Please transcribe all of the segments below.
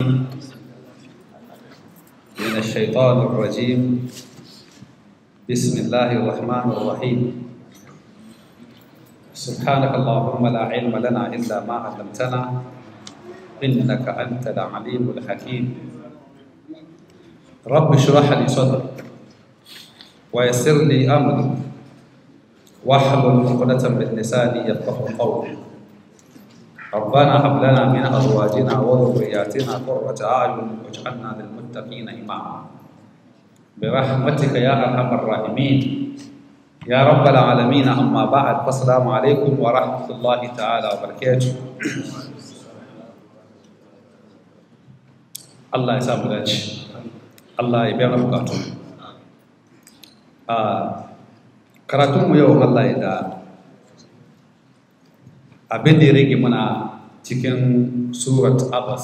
من الشيطان الرجيم بسم الله الرحمن الرحيم سبحانك اللهم لا علم لنا إلا ما علمتنا إنك أنت العليم الحكيم رب اشرح لي صدري ويسر لي أمري واحلل عقدة من لساني يفقه قولي ربنا هب لنا من ازواجنا وذرياتنا قرة اعين واجعلنا للمتقين اماما برحمتك يا ارحم الراحمين يا رب العالمين اما بعد فالسلام عليكم ورحمه الله تعالى وبركاته Allah ya samu dace Allah ya biya mana bukatu a karatunmu yau Allah ya da abin da ya rage muna cikin surat abbas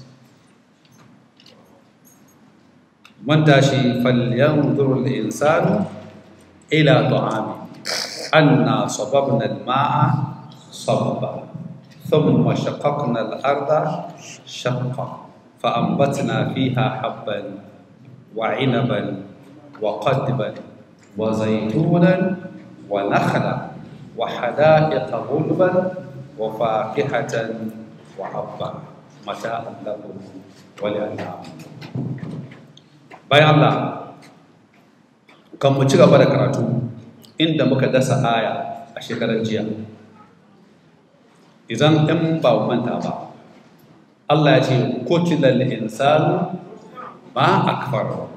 mun tashi falyanzuru al-insanu ila ta'ami anna sababna al-ma'a sabba thumma shaqqaqna al-arda shaqqa فأنبتنا فيها حبا وعنبا وقدبا وزيتونا ونخلا وحدائق غلبا وفاكهة وحبا متاعا لكم ولأنعام bayan Allah kan mu ci gaba da karatu inda muka dasa aya a shekarar jiya idan ɗan ba manta ba Allah ya ce kutilal insanu ma akfar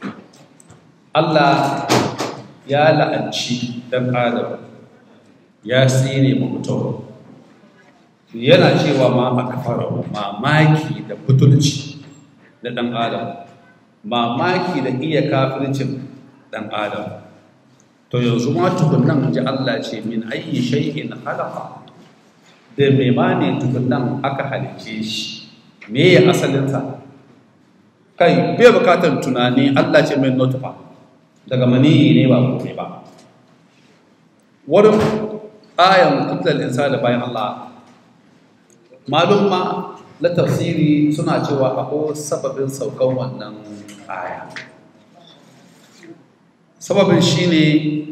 Allah ya la'anci dan adam ya tsine mu mutum yana cewa ma aka fara mamaki da butulci da ɗan adam mamaki da iya kafircin ɗan adam to yanzu ma tukunan ji Allah ce min ayi shay'in halaka da mai ma ne tukunan aka halice shi me ya asalinsa kai bai bukatar tunani Allah ce mai notufa daga maniyi ne ba kome ba wurin ayan kutlal insani bayan Allah malum ma na tafsiri suna cewa akwai sababin saukan wannan aya sababin shine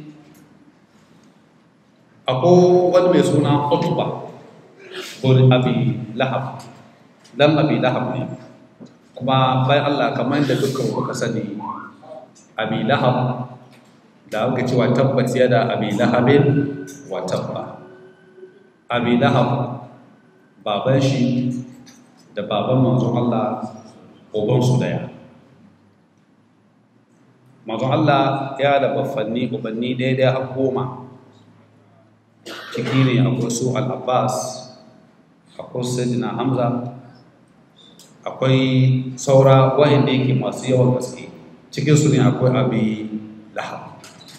akwai wani mai suna Utba ko Abi Lahab dan Abi Lahab ne kuma bayan Allah kamar da dukkan kuka sani Abi Lahab da aka cewa tabbat ya da abi lahabin wa tabba abi lahab baban shi da baban manzon Allah ubansu daya manzon Allah ya da baffanni ubanni daidai har goma ciki ne akwai su al-abbas akwai sayyidina hamza akwai saura wa'anda yake masu yawan gaske cikinsu ne akwai abi lahab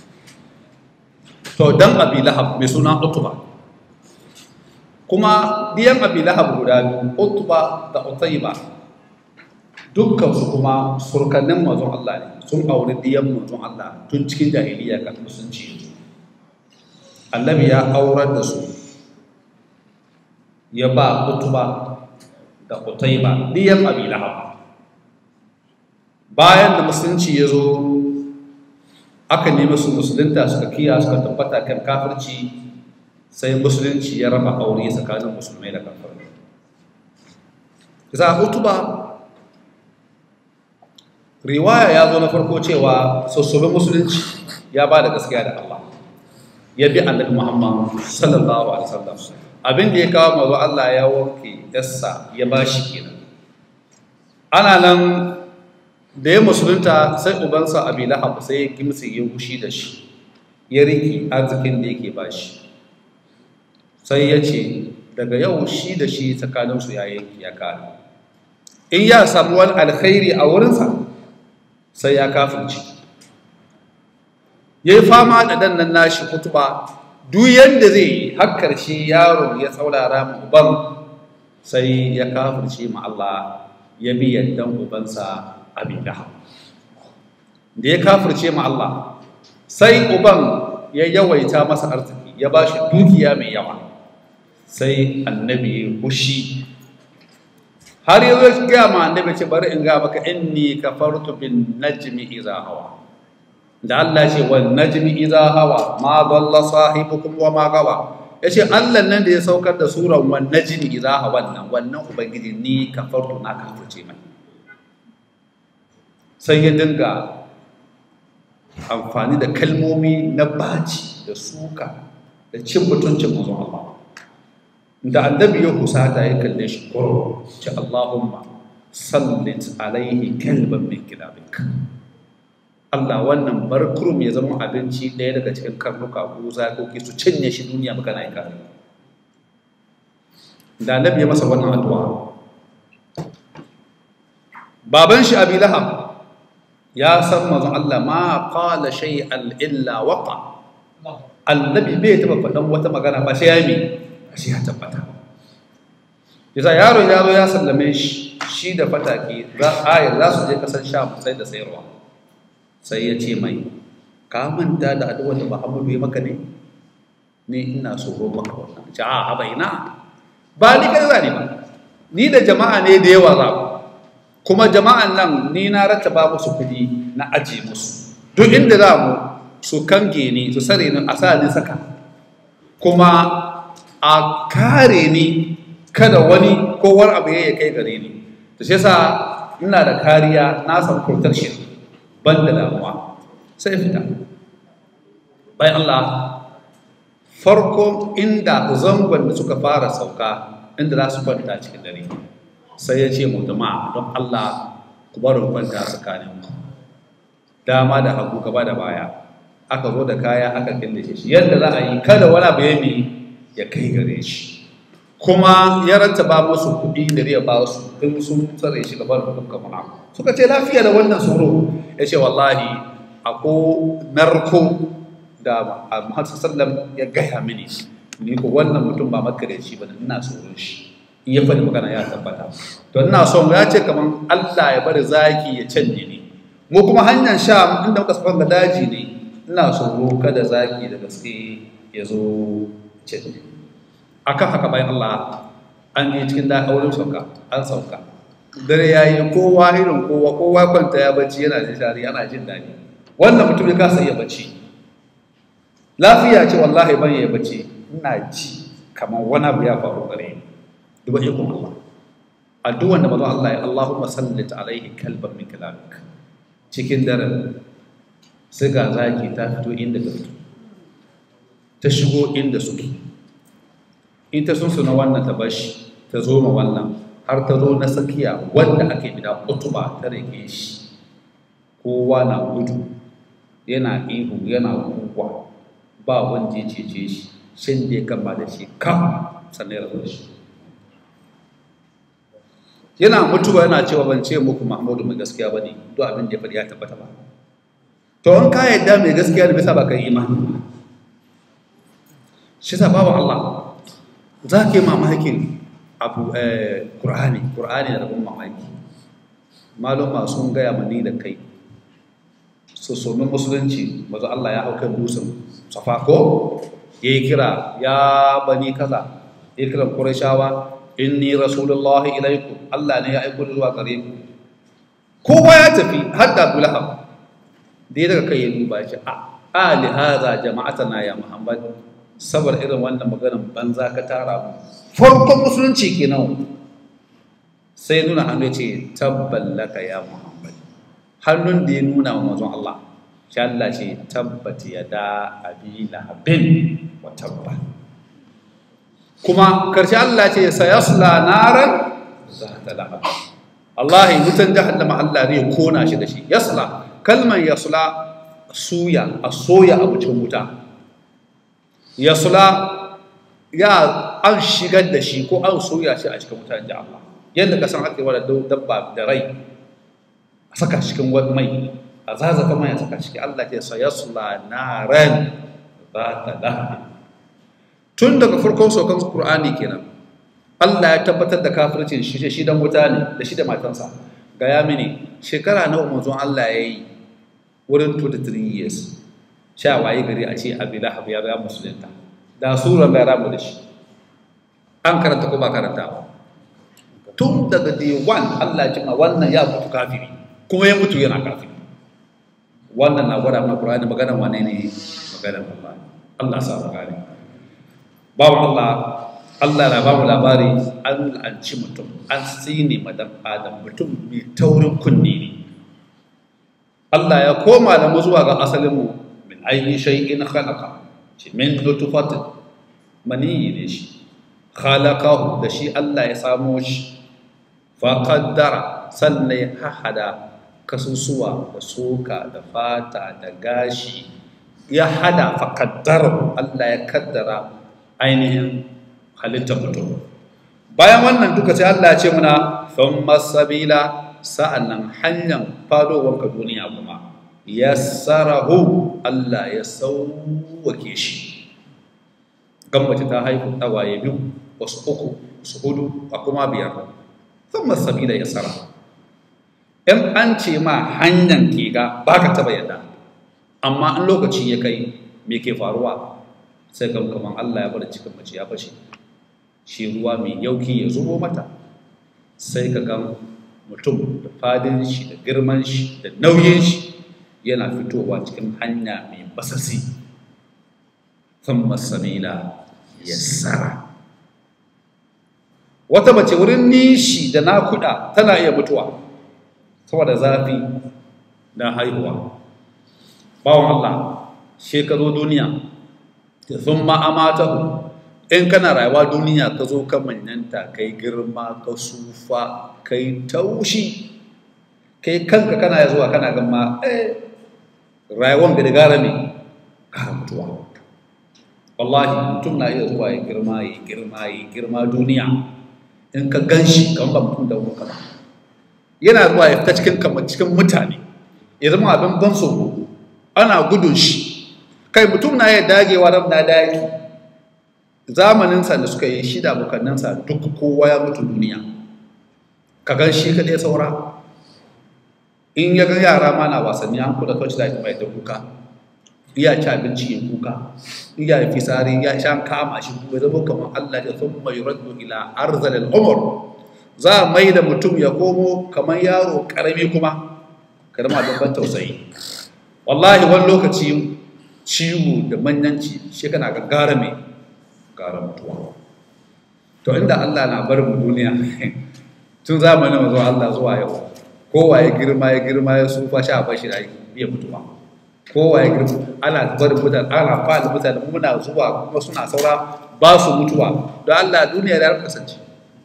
to dan abi lahab mai suna utuba kuma diyan abi lahab guda biyu utuba da utaiba dukkansu kuma surkannin mazun Allah ne sun auri diyan mazun Allah tun cikin jahiliya kan musulunci annabi ya aurar da su ya ba utuba da utaiba diyan abi lahab bayan da musulunci ya zo aka nemi su musulunta suka kiya suka tabbata kan kafirci sai musulunci ya raba aure tsakanin musulmai da kafirai za hutuba riwaya ya zo na farko cewa sassobin musulunci ya ba da gaskiya da Allah ya bi annabi Muhammad sallallahu alaihi wasallam abin da ya kawo mazo Allah ya wanke yassa ya bashi kenan ana nan da ya musulunta sai ubansa abi lahab sai ya kimsi ya gushi da shi ya riki arzikin da yake ba shi sai ya ce daga yau shi da shi tsakaninsu ya yanki ya kare in ya samu wani alkhairi a wurinsa sai ya kafirci ya yi fama da dan nan nashi kutuba duk yadda zai yi har karshe yaro ya saurara ma uban sai ya kafirce ma Allah ya bi yaddan ubansa abin lahab da ya kafirce ma Allah sai uban ya yawaita masa arziki ya ba shi dukiya mai yawa sai annabi ya hushi har yanzu ya ma annabi ce bari in ga maka inni kafartu bin najmi idza hawa da Allah ce wa najmi idza hawa ma dalla sahibukum wa ma gawa yace Allah nan da ya saukar da suran wan najmi idza hawa nan wannan ubangiji ni kafartu na kafirce mai sai ya dinga amfani da kalmomi na baci da suka da cin mutuncin manzon Allah da annabi ya husata ya kalle shi kuro ce Allahumma sallit alaihi kalban min kilabik Allah wannan barkurum ya zama abinci ɗaya daga cikin karnuka ko zakoki su cinye shi duniya baka na kare da annabi ya masa wannan addu'a baban shi abi lahab ya san manzon Allah ma qala shay'an illa waqa annabi bai taba faɗan wata magana ba sai ya yi sai ya tabbata yasa yaron yaro ya sallame shi shi da fataki za ayar za su je kasar sham sai da sayarwa sai ya ce mai ka manta da addu'ar da Muhammadu ya maka ne ni ina so ko maka wannan ce a haba ina ba ni kai zani ba ni da jama'a ne da yawa za kuma jama'an nan ni na rattaba musu kudi na aje musu duk inda za mu su kange ni su sare ni a sa ni saka kuma a kare ni kada wani ko wani abu ya kai gare ni to shi yasa ina da kariya na san protection ban da damuwa sai fita bayan Allah farko inda zangon da suka fara sauka inda za su kwanta cikin dare sai ya ce mu jama'a don Allah ku barin kwanta tsakanin ku dama da hagu gaba da baya aka zo da kaya aka killace shi yadda za a yi kada wani abu ya ya kai gare shi kuma ya rattaba musu kuɗi da ya ba su in sun tsare shi gaban dukkan mana suka ce lafiya da wannan tsoro ya ce wallahi ako narko da Muhammad sallam ya gaya mini ni ko wannan mutum ba makareci ba ina tsoron shi in ya faɗi magana ya tabbata to ina son ya ce kaman Allah ya bari zaki ya canje ni mu kuma hanyar sha inda muka safan ga daji ne ina tsoro kada zaki da gaske ya zo canje akan haka bayan Allah an yi cikin da auren sauka an sauka dare ya yi kowa irin kowa kowa kwanta ya bacci yana jin shari ana jin daɗi wannan mutum ya kasa iya bacci lafiya ce wallahi ban ya bacci ina ji kamar wani abu ya faru gare ni duba ikon Allah addu'an da manzon Allah ya Allahumma sallit alaihi kalban min kalamik cikin daren sai ga zaki ta fito inda ta fito ta shigo inda suke in ta sunsu na wannan ta bashi ta zo ma wannan har ta zo na tsakiya wanda ake bida utuba ta rike shi kowa na gudu yana ihu yana kuwa ba wanda ya cece shi shin da ya kama da shi kam sannan ya rabu shi yana mutuwa yana cewa ban ce muku mahmudu mai gaskiya ba ne duk abin da ya faɗi ya tabbata ba to an ka yadda mai gaskiya da bisa ba ka imani shi sa bawa Allah za ka yi mamakin abu ƙur'ani ƙur'ani da rabin mamaki maluma sun gaya mani da kai su somin musulunci mazu Allah ya hau kan dusan safa ko ya yi kira ya bani kaza ya kira ƙurashawa inni rasulullahi ilaikum Allah ne ya aiko zuwa gare ku kowa ya tafi har da Abu Lahab da ya daga kai ya duba shi a ali hadha jama'atana ya Muhammad saboda irin wannan maganar banza ka tara mu farkon musulunci kenan sai nuna hannu ya ce tabballaka ya Muhammad hannun da ya nuna wa manzon Allah shi Allah ce tabbati ya da abi lahabin wa tabba kuma karshe Allah ce sayasla naran zata lahab Allah wutan jahannama Allah ne kona shi da shi yasla kalman yasla suya a soya abu cikin wuta yasla ya an shigar da shi ko an soya shi a cikin wuta inji Allah yadda ka san ake wada dabba da rai a saka cikin wani mai a zazaka mai a saka ciki Allah ce sayasla naran zata lahab tun daga farkon saukan Qur'ani kenan Allah ya tabbatar da kafircin shi shi dan wuta ne da shi da matansa ga ya mini shekara nawa manzon Allah ya yi wurin 23 years sha waye gari a ce abi lahab ya ga musulunta da sura mai ramu da shi an karanta ko ba karanta ba tun daga day one Allah ya ma wannan ya mutu kafiri kuma ya mutu yana kafiri wannan na gwada mana Qur'ani maganar wane ne maganar Allah Allah sa mu gane babu Allah Allah na ba mu labari an la'anci mutum an tsine madan adam mutum mai taurin kunni ne Allah ya koma da mu zuwa ga asalin mu min ayyi shay'in khalaqa ce min nutfatin maniyi ne shi khalaqahu da shi Allah ya samo shi fa qaddara sannan ya hada kasusuwa da soka da fata da gashi ya hada fa qaddara Allah ya kaddara ainihin halittar mutum bayan wannan duka sai Allah ya ce muna thumma sabila sa'annan hanyar fadowanka duniya kuma yassarahu Allah ya sauwake shi gan mace ta haihu tawaye biyu wasu uku wasu hudu a kuma biyar thumma sabila yassara in an ce ma hanyar ke ga baka taba yadda amma in lokaci ya kai me ke faruwa sai ga kaman Allah ya bar cikin mace ya fashe shi ruwa mai yauki ya zubo mata sai ka ga mutum da fadin shi da girman shi da nauyin shi yana fitowa cikin hanya mai basasi sun masamila ya tsara wata mace wurin nishi da nakuda tana iya mutuwa saboda zafi na haihuwa bawan Allah shekaru duniya sun ma'amatahu in kana rayuwa duniya ka zo ka manyanta kai girma ka sufa kai taushi kai kanka kana zuwa kana gama eh rayuwan ga da gara me gara mutuwa wallahi mutum na iya zuwa ya girma ya girma ya girma duniya in ka gan shi kan ba mutum da wuka ba yana zuwa ya fita cikin kamar cikin mutane ya zama abin ban tsoro ana gudun shi kai mutum na iya dagewa ran na daki zamaninsa da suka yi shida bukannansa duk kowa ya mutu duniya ka gan shi kaɗai saura in ya ga yara ma na wasanni an kula kawai da mai da kuka iya ci abinci ya kuka iya yi fisari ya sha kama shi kuma zama kamar Allah ya sun mai raddu ila arzal al'umar za a mai da mutum ya komo kamar yaro karami kuma karama don ban tausayi wallahi wani lokaci ciwo da manyanci shi kana gaggara mai gara mutuwa to inda Allah na bar mu duniya tun zamanin zuwa Allah zuwa yau kowa ya girma ya girma ya sufa sha bashi da iya mutuwa kowa ya girma ana bar mutane ana fada mutane muna zuwa kuma suna saura ba su mutuwa don Allah duniya da kasance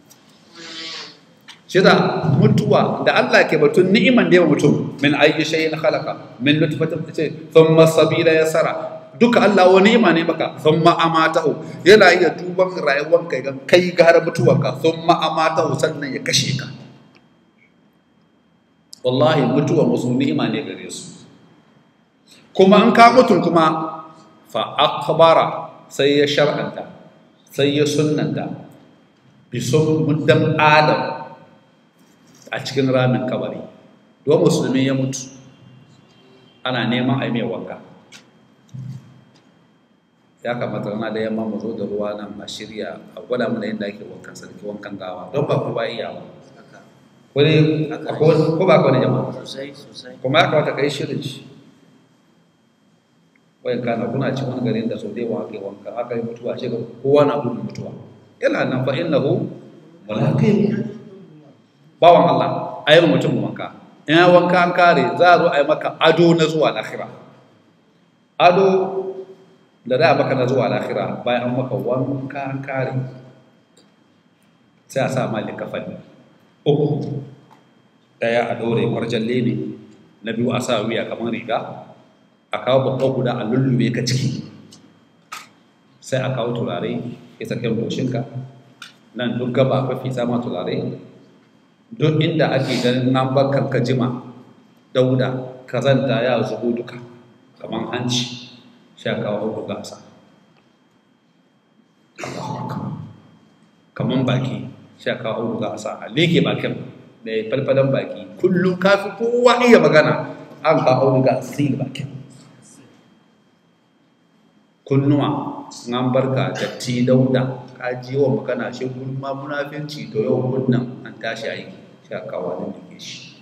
shi da mutuwa da Allah ke batun ni'iman da yawa mutum min ayyi shay'in khalaqa min nutfatin ce thumma sabila yasara duka Allah wani ni'ima ne maka thumma amatahu yana iya duban rayuwar kai ga kai gara mutuwarka thumma amatahu sannan ya kashe ka wallahi mutuwa musu ni'ima ne gare su kuma an ka mutun kuma fa akbara sai ya shar'anta sai ya sunnanta bi sun muddan adam a cikin ramin kabari don musulmi ya mutu ana neman a mai wanka ya kamata rana da yamma mu zo da ruwa nan a shirya a gwada mana yadda ake wankan sarki wankan gawa don ba kowa iya ba wani ko ba ka wani jama'a sosai sosai kuma ya kamata ka yi shirin shi wayan kana kuna ci wani garin da sau da yawa ake wanka aka yi mutuwa ce ga kowa na gudun mutuwa yana nan fa innahu mulaqi bawan Allah a yi mutum wanka in ya wanka an kare za a zo a yi maka ado na zuwa lahira ado da za a maka na zuwa lahira bayan an maka wanka an kare sai a sa ma likafani uku daya a dore kwarjalle ne na biyu a sa wuya kamar riga a kawo babban guda a lullube ka ciki sai a kawo turare ya sakin goshinka nan duk gaba mafi sama turare duk inda ake ganin nan bakar ka jima dauda kazanta ya zubo duka kamar hanci sha kawo hudu gasa kamar baki sha kawo hudu gasa a leke bakin da ya falfalan baki kullum kafi kowa iya magana an kawo hudu gasa sai bakin kunnuwa an barka datti dauda ka ji yawan magana shi gulma munafinci to yau kunnan an tashi aiki sai a kawo nan da ke shi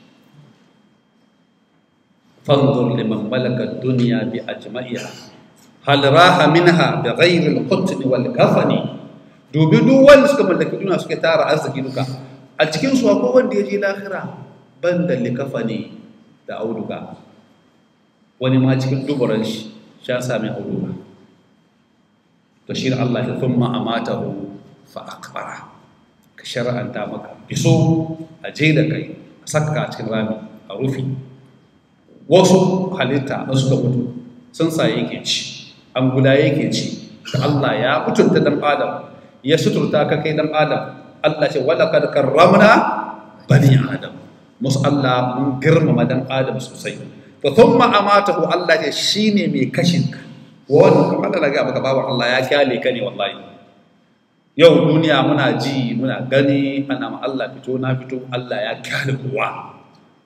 fanzur liman malaka duniya bi ajma'iha hal raha minha bi ghairi al-qutn wal kafani dubi duk wanda suka mallaki duniya suka tara arziki duka a cikin su akwai wanda ya je lahira banda likafani da auduga wani ma cikin duburan shi sha sami auduga to shi da Allah ya thumma amatahu fa akbara ka shar'anta maka biso a je da kai a saka cikin rami a rufi wasu halitta da suka mutu sun sa yake ci an guda yake ci da Allah ya mutunta dan adam ya suturta ka kai dan adam Allah ce wala kad karramna bani adam musu Allah mun girmama dan adam sosai to thumma amatahu Allah ce shine mai kashin ka wannan kamar da ga baka babu Allah ya kyale ka ne wallahi yau duniya muna ji muna gani ana ma Allah fito na fito Allah ya kyale kowa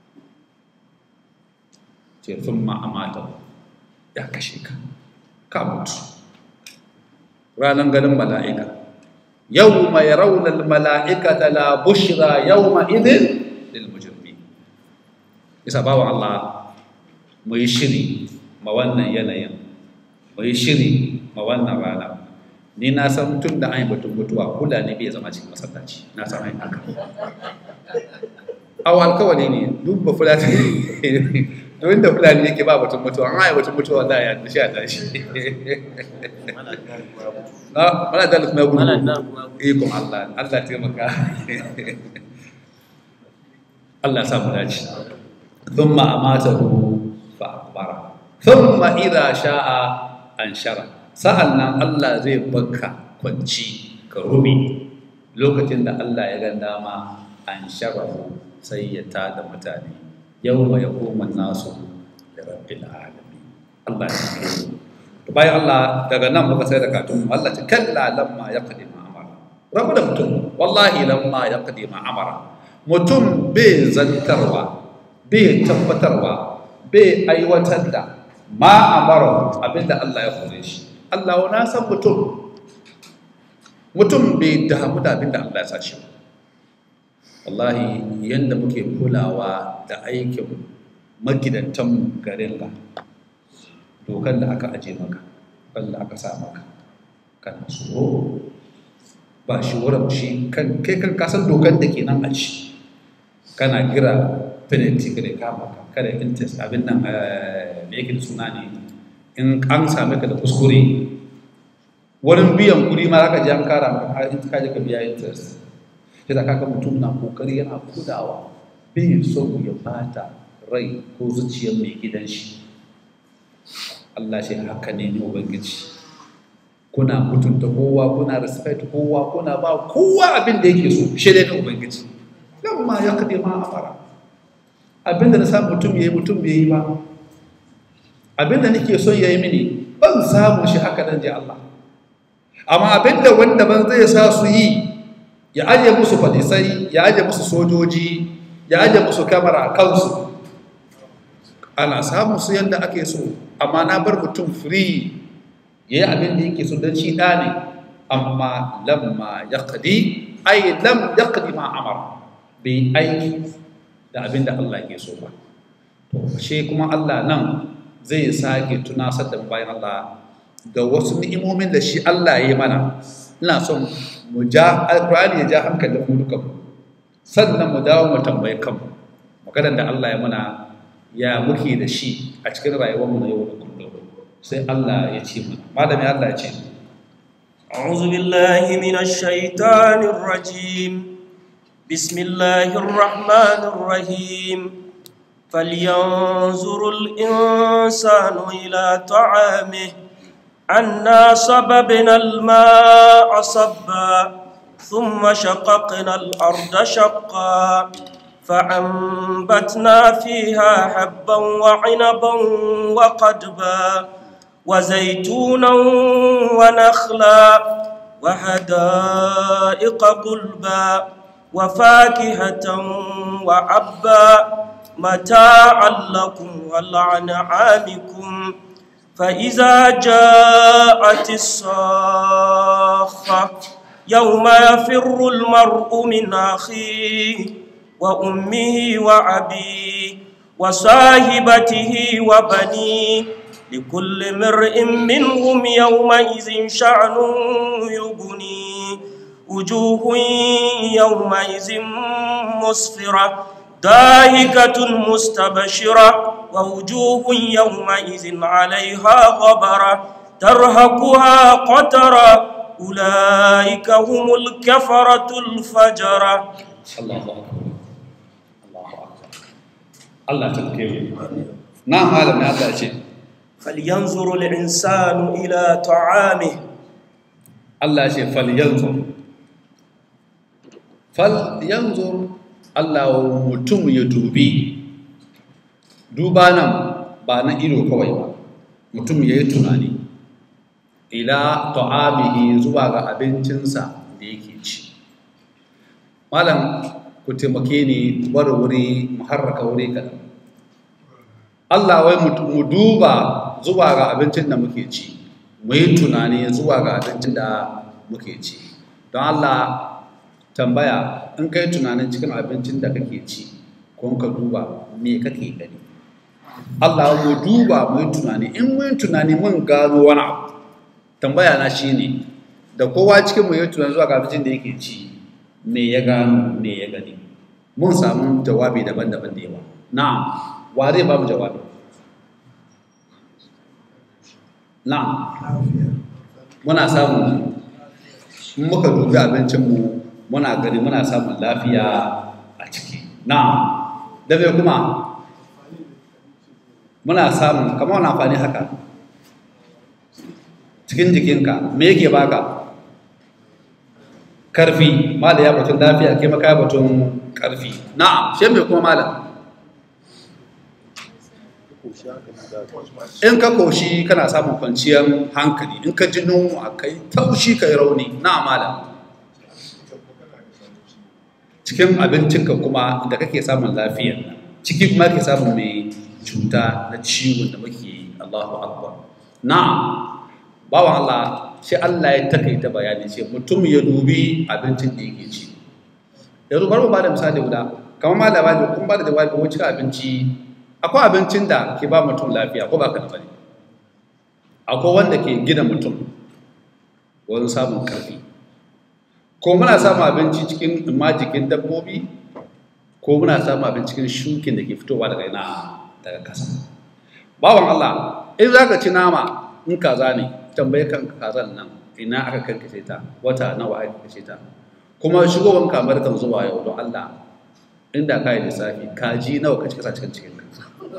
ce thumma amatahu ya kashe ka ka mutu ranar ganin mala'ika yau mai raunar mala'ika ta la bushra yau ma'izin lilmujirmi isa bawa Allah mu yi shiri ma wannan yanayin mu yi shiri ma wannan rana ni na san tun da an yi batun mutuwa kula ne bai zama cikin masallaci na san an haka awa alkawali ne duk ba fulani don da fulani yake ba batun mutuwa an yi batun mutuwa da ya tashi a tashi mana da kuma gudu ikon Allah Allah taimaka Allah sa mu dace thumma amatahu fa akbara thumma idha sha'a anshara sa'annan Allah zai baka kwanci ka rumi lokacin da Allah ya ga dama ansharahu sai ya tada mutane yawma yaqumu an-nasu li rabbil alamin Allah ya yi bayan Allah daga nan muka sai da katun Allah ce kalla lamma ya kadima amara rabu da mutum wallahi lamma ya kadima amara mutum bai zantarwa bai tabbatarwa bai aiwatar da ma amara abinda Allah ya kore shi Allah na san mutum mutum bai damu da abinda Allah ya sa shi wallahi yanda muke kulawa da aikin magidantan garin ga dokan da aka aje maka wanda aka sa maka kana tsoro ba shi wurin shi kan kai kan kasan dokan da ke nan a ci kana gira penalty kada kama ka kada interest abin nan me yake da suna ne in an same ka da kuskure wurin biyan kuɗi ma zaka ji an kara maka in ka je ka biya interest sai da kaka mutum na kokari yana kudawa bai so ya bata rai ko zuciyar mai gidan shi Allah shi haka ne ne Ubangiji kuna mutunta kowa kuna respect kowa kuna ba kowa abin da yake so shi ne Ubangiji nan ma ya kaɗe ma a fara abin da na samu mutum ya yi mutum bai yi ba abin da nake son ya yi mini ban samu shi haka dan ji Allah amma abin da wanda ban zai sa su yi ya aje musu fadisai ya aje musu sojoji ya aje musu kamera a kansu ana samun su yadda ake so amma na bar mutum free ya yi abin da yake so don shi ɗa ne amma lamma ya kadi ai lam ya kadi ma amar bai aiki da abin da Allah ke so ba to shi kuma Allah nan zai sake tunasar da bayan Allah da wasu ni'imomin da shi Allah ya yi mana ina son mu ja alkur'ani ya ja hankalin mu duka sannan mu dawo mu tambayi kanmu maganar da Allah ya mana ya muke da shi a cikin rayuwarmu na yau da kullum sai Allah ya ce mana malami Allah ya ce أعوذ بالله من الشيطان الرجيم بسم الله الرحمن الرحيم فلينظر الإنسان إلى طعامه أنا صببنا الماء صبا ثم شققنا الأرض شقا فأنبتنا فيها حبا وعنبا وقدبا وزيتونا ونخلا وحدائق قلبا وفاكهة وعبا متاعا لكم ولعنعامكم فإذا جاءت الصاخة يوم يفر المرء من أخيه وأمه وأبيه وصاحبته وبنيه لكل امرئ منهم يومئذ شأن يغنيه وجوه يومئذ مسفرة ضاحكة مستبشرة ووجوه يومئذ عليها غبرة ترهقها قترة أولئك هم الكفرة الفجرة Allahu akbar Allahu akbar Allah ta kai na malami Allah ce فلينظر الإنسان إلى طعامه Allah ce fal yanzur fal yanzur Allah mutum ya dubi duba nan ba na ido kawai ba mutum ya yi tunani ila ta'amihi zuwa ga abincinsa da yake ci malam ku taimake ni bari wuri mu harraka wuri kaɗan Allah wai mu- mu duba zuwa ga abincin da muke ci mu yi tunani zuwa ga abincin da muke ci don Allah tambaya in kai tunanin cikin abincin da kake ci ko ka duba me kake gani Allah mu duba mu yi tunani in mun yi tunani mun gano wani abu tambaya na shine da kowa cikin mu yi tunani zuwa ga abincin da yake ci me ya gano me ya gani mun samu jawabi daban-daban da yawa na'am wa zai ba mu jawabi na'am muna samun in muka dubi abincinmu muna gani muna samun lafiya a ciki na'am da me kuma muna samun kamar wani amfani haka cikin jikinka me yake baka karfi mala ya batun lafiya ke maka ya batun karfi na'am shi me kuma malam in ka koshi kana samun kwanciyar hankali in ka ji nunwa kai taushi kai rauni na malam cikin abincinka kuma da kake samun lafiya ciki kuma ke samun mai cuta na ciwon da muke yi Allahu akbar na'am bawan Allah sai Allah ya takaita bayani ce mutum ya dubi abincin da yake ci yanzu bari mu bada misali guda kamar malama ne kun bada jawabi ko cikin abinci akwai abincin da ke ba mutum lafiya ko ba ka da bane akwai wanda ke gina mutum wurin samun karfi ko muna samun abinci cikin imma jikin dabbobi ko muna samun abinci cikin shukin da ke fitowa daga ina daga kasa bawan Allah in za ka ci nama in kaza ne tambaye kan kazan nan ina aka karkace ta wata nawa aka karkace ta kuma shigowar kamar kan zuwa yau don Allah inda ka yi lissafi kaji nawa ka cika cikin cikin ka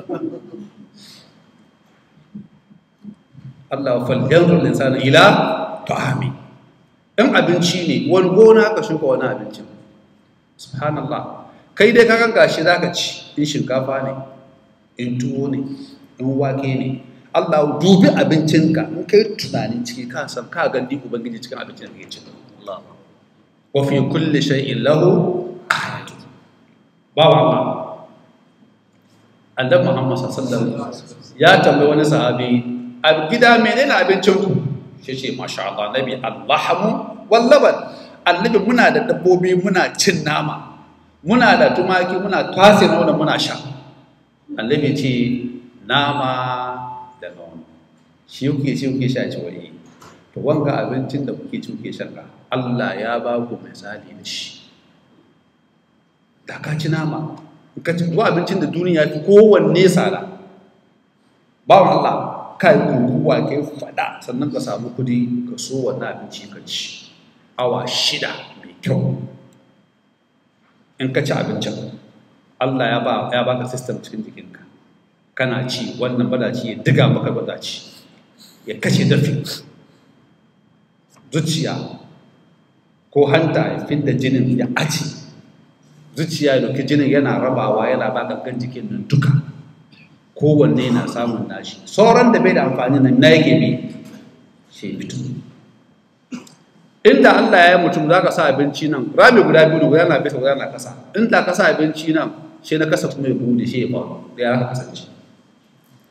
Allah falyanzur linsana ila ta'ami in abinci ne wani gona ka shuka wani abincin subhanallah kai dai kakan gashi zaka ci in shinkafa ne in tuwo ne in wake ne Allah dubi abincinka in kai tunani ciki ka san ka gandi ubangiji cikin abincin da kake ci Allah wa fi kulli shay'in lahu ayatu bawa Allah annabi Muhammad sallallahu alaihi wasallam ya tambayi wani sahabi a gida menene abincin ku shi ce masha Allah nabi Allahu wal laban annabi muna da dabbobi muna cin nama muna da tumaki muna twase nono muna sha annabi ce nama da nono shi kuke shi kuke sha ci wai to wanga abincin da kuke ci kuke shan ka Allah ya ba ku misali da shi da ka ci nama ka ci ko abincin da duniya fi kowanne tsada bawan Allah ka yi kurkuwa ka yi fada sannan ka samu kudi ka so wannan abinci ka ci awa shida mai kyau in ka ci abincin Allah ya ba ya baka system cikin jikinka kana ci wannan badaci ya diga maka badaci ya kashe dafi zuciya ko hanta ya fidda jinin ya aci zuciya ya dauki jinin yana rabawa yana ba gangan jikin nan duka kowanne na samun nashi sauran da bai da amfani nan na yake bi shi fito inda Allah ya yi mutum za ka sa abinci nan rami guda biyu guda na bisa guda na kasa inda ka sa abinci nan shi na kasa kuma ya bude shi ya faru da ya kasance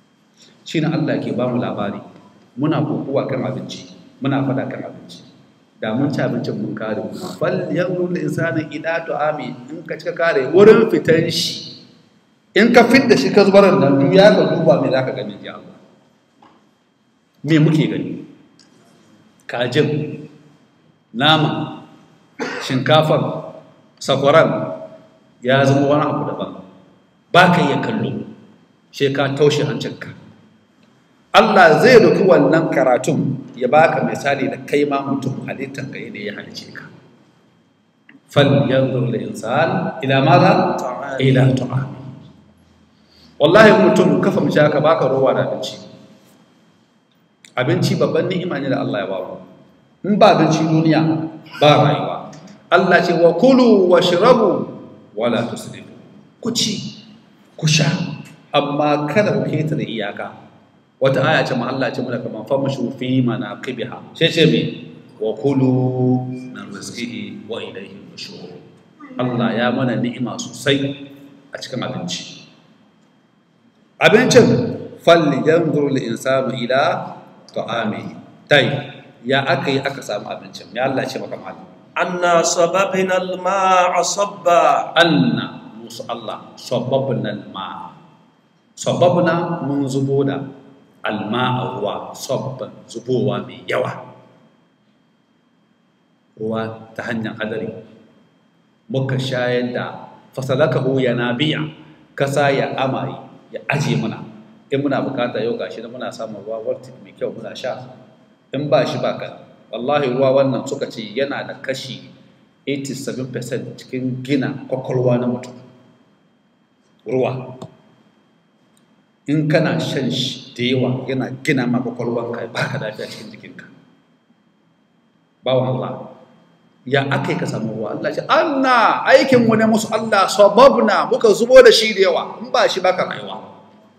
shi na Allah ke ba mu labari muna kokowa kan abinci muna fada kan abinci da mun ci abincin mun kare kuma fal yanzu da insanin ila ami in ka cika kare wurin fitan shi in ka fit da shi ka zubar da nan ya ka duba me za ka gani ji Allah me muke gani kajin nama shinkafar sakwaran ya zama wani abu daban ba ka iya kallo shi ka taushe hancinka Allah zai doki wannan karatun ya baka misali da kai ma mutum halittar ka yadda ya halice ka fal yanzur lil insan ila madha ila ta'ami wallahi mutum kafa mu ka baka rowa da abinci abinci babban ni'ima ne da Allah ya ba mu in ba abinci duniya ba rayuwa Allah ce wa kulu wa shirabu wala tusrifu ku ci ku sha amma kada ku ketare iyaka wata aya ce ma Allah ce mana kaman fa mashu fi manaqibiha sai ce me wa kulu min rizqihi wa ilayhi nushur Allah ya mana ni'ima sosai a cikin abinci abincin fal yanzur lil insanu ila ta'amihi tai ya aka yi aka samu abincin ya Allah ce maka malam أنا صببنا الماء صبا anna musu Allah sababna alma sababna mun zubo da alma ruwa sabban zubowa mai yawa ruwa ta hanyar hadari muka shayar da fasalakahu yanabi'a kasa ya amai ya aje mana in muna bukata yau gashi da muna samun ruwa voltic mai kyau muna sha in ba shi ba kan wallahi ruwa wannan suka ce yana da kashi 87% cikin gina kwakwalwa na mutum ruwa in kana shan shi da yawa yana gina ma kwakwalwanka ba ka lafiya cikin jikinka bawan Allah ya aka yi ka samu ruwa Allah ce anna aikinmu ne musu Allah sababna muka zubo da shi da yawa in ba shi baka rayuwa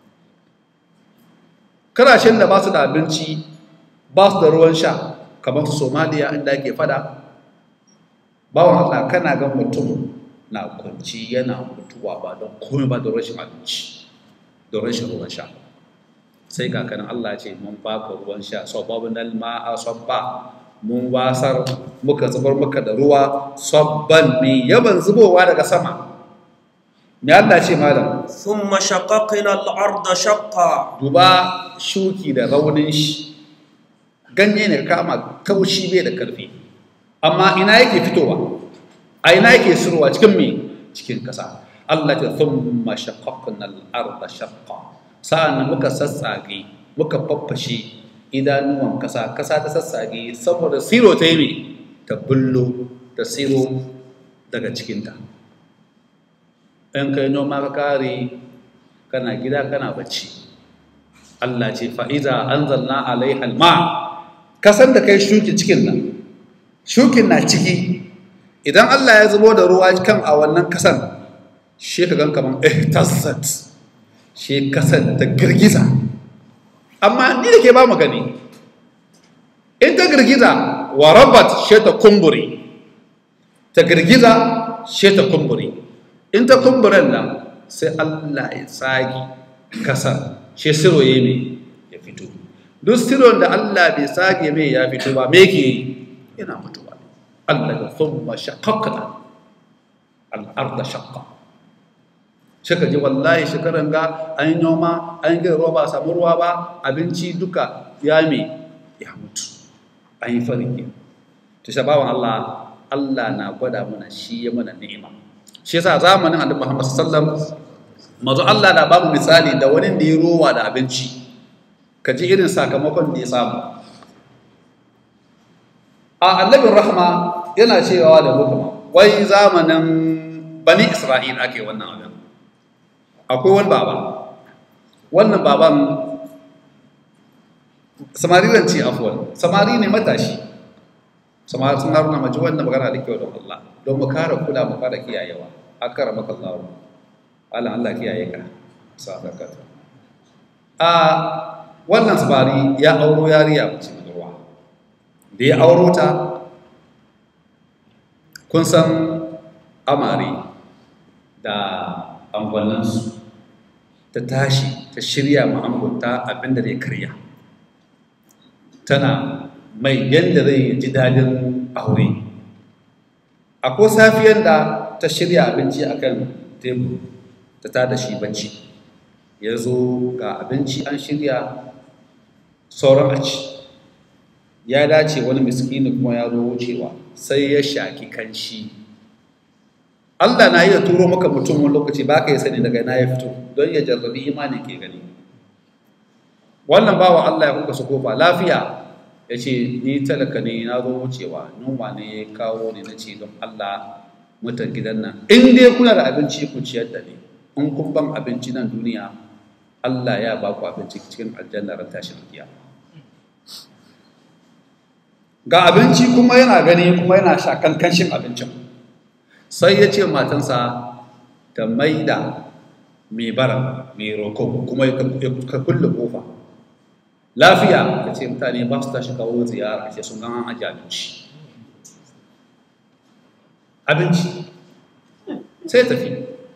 karashen da ba su da abinci ba su da ruwan sha kamar su somaliya inda ake fada bawan Allah kana ga mutum na kwanci yana mutuwa ba don komai ba da rashin abinci da rashin ruwan sha sai kakanin Allah ce mun baka ruwan sha sababin alma'a sabba mun wasar muka zubar muka da ruwa sabban mai yaban zubowa daga sama me Allah ce malam ثم شققنا الأرض شقا duba shuki da raunin shi ganye ne kama kaushi bai da karfi amma ina yake fitowa a ina yake sirowa cikin me cikin kasa Allah ta thumma shaqqaqna al-ardha shaqqa sa'an muka sassage muka faffashe idanuwan kasa kasa ta sassage saboda siro ta yi me ta bullo ta siro daga cikinta in kai noma ka kare kana gida kana bacci Allah ce fa'iza an zanna alaiha alma kasan da kai shuki cikin nan shukin na ciki idan Allah ya zubo da ruwa kan a wannan kasan shi ka gan kaman ihtazzat shi kasan ta girgiza amma ni da ke ba mu gani in ta girgiza wa rabat shi ta kumburi ta girgiza shi ta kumburi in ta kumburen nan sai Allah ya tsagi kasar shi siro ya mai ya fito duk siron da Allah bai tsage mai ya fito ba me ke yana mutuwa Allah ya thumma shaqqaqna al-ardha shaqqa shaka ji wallahi shekaran ga an yi noma an yi ruwa ba samu ruwa ba abinci duka ya me ya mutu an yi farki to shabawan Allah Allah na gwada mana shi ya mana ni'ima shi yasa zamanin annabi Muhammad sallallahu alaihi wasallam mazu Allah na babu misali da wani da ya rowa da abinci ka ji irin sakamakon da ya samu a annabin rahma yana cewa da hukuma wai zamanin bani isra'il ake wannan abin akwai wani baba wannan baban samariran ce afuwan samari ne matashi samari sun haruna maji wannan magana da kyau don Allah don mu kara kula mu kara kiyayewa akara maka Allah Allah Allah kiyaye ka sadaka a wannan sabari ya auro yariya mace budurwa da ya auro ta kun san amare da angwannansu ta tashi ta shirya ma'amurta abinda zai karya tana mai yadda zai ji dadin aure akwai safiyar da ta shirya abinci akan tebur ta tada shi bacci ya zo ga abinci an shirya sauran a ci ya dace wani miskini kuma ya zo wucewa sai ya shaki kanshi Allah na iya turo maka mutum wani lokaci ba ka yi sani daga na ya fito don ya jarrabi imani ke gani wannan bawa Allah ya kuka su kofa lafiya ya ce ni talaka ne na zo wucewa numa ne ya kawo ni na ce don Allah mutan gidan nan in dai kuna da abinci ku ciyar da ni in kun ban abinci nan duniya Allah ya ba ku abinci cikin aljanna ran tashin kiyama ga abinci kuma yana gani kuma yana shakan kanshin abincin sai ya ce matansa ta maida mai bara mai roko kuma ka kulle kofa lafiya ka ce mutane ba su tashi kawo ziyara ce sun gan aji abinci abinci sai tafi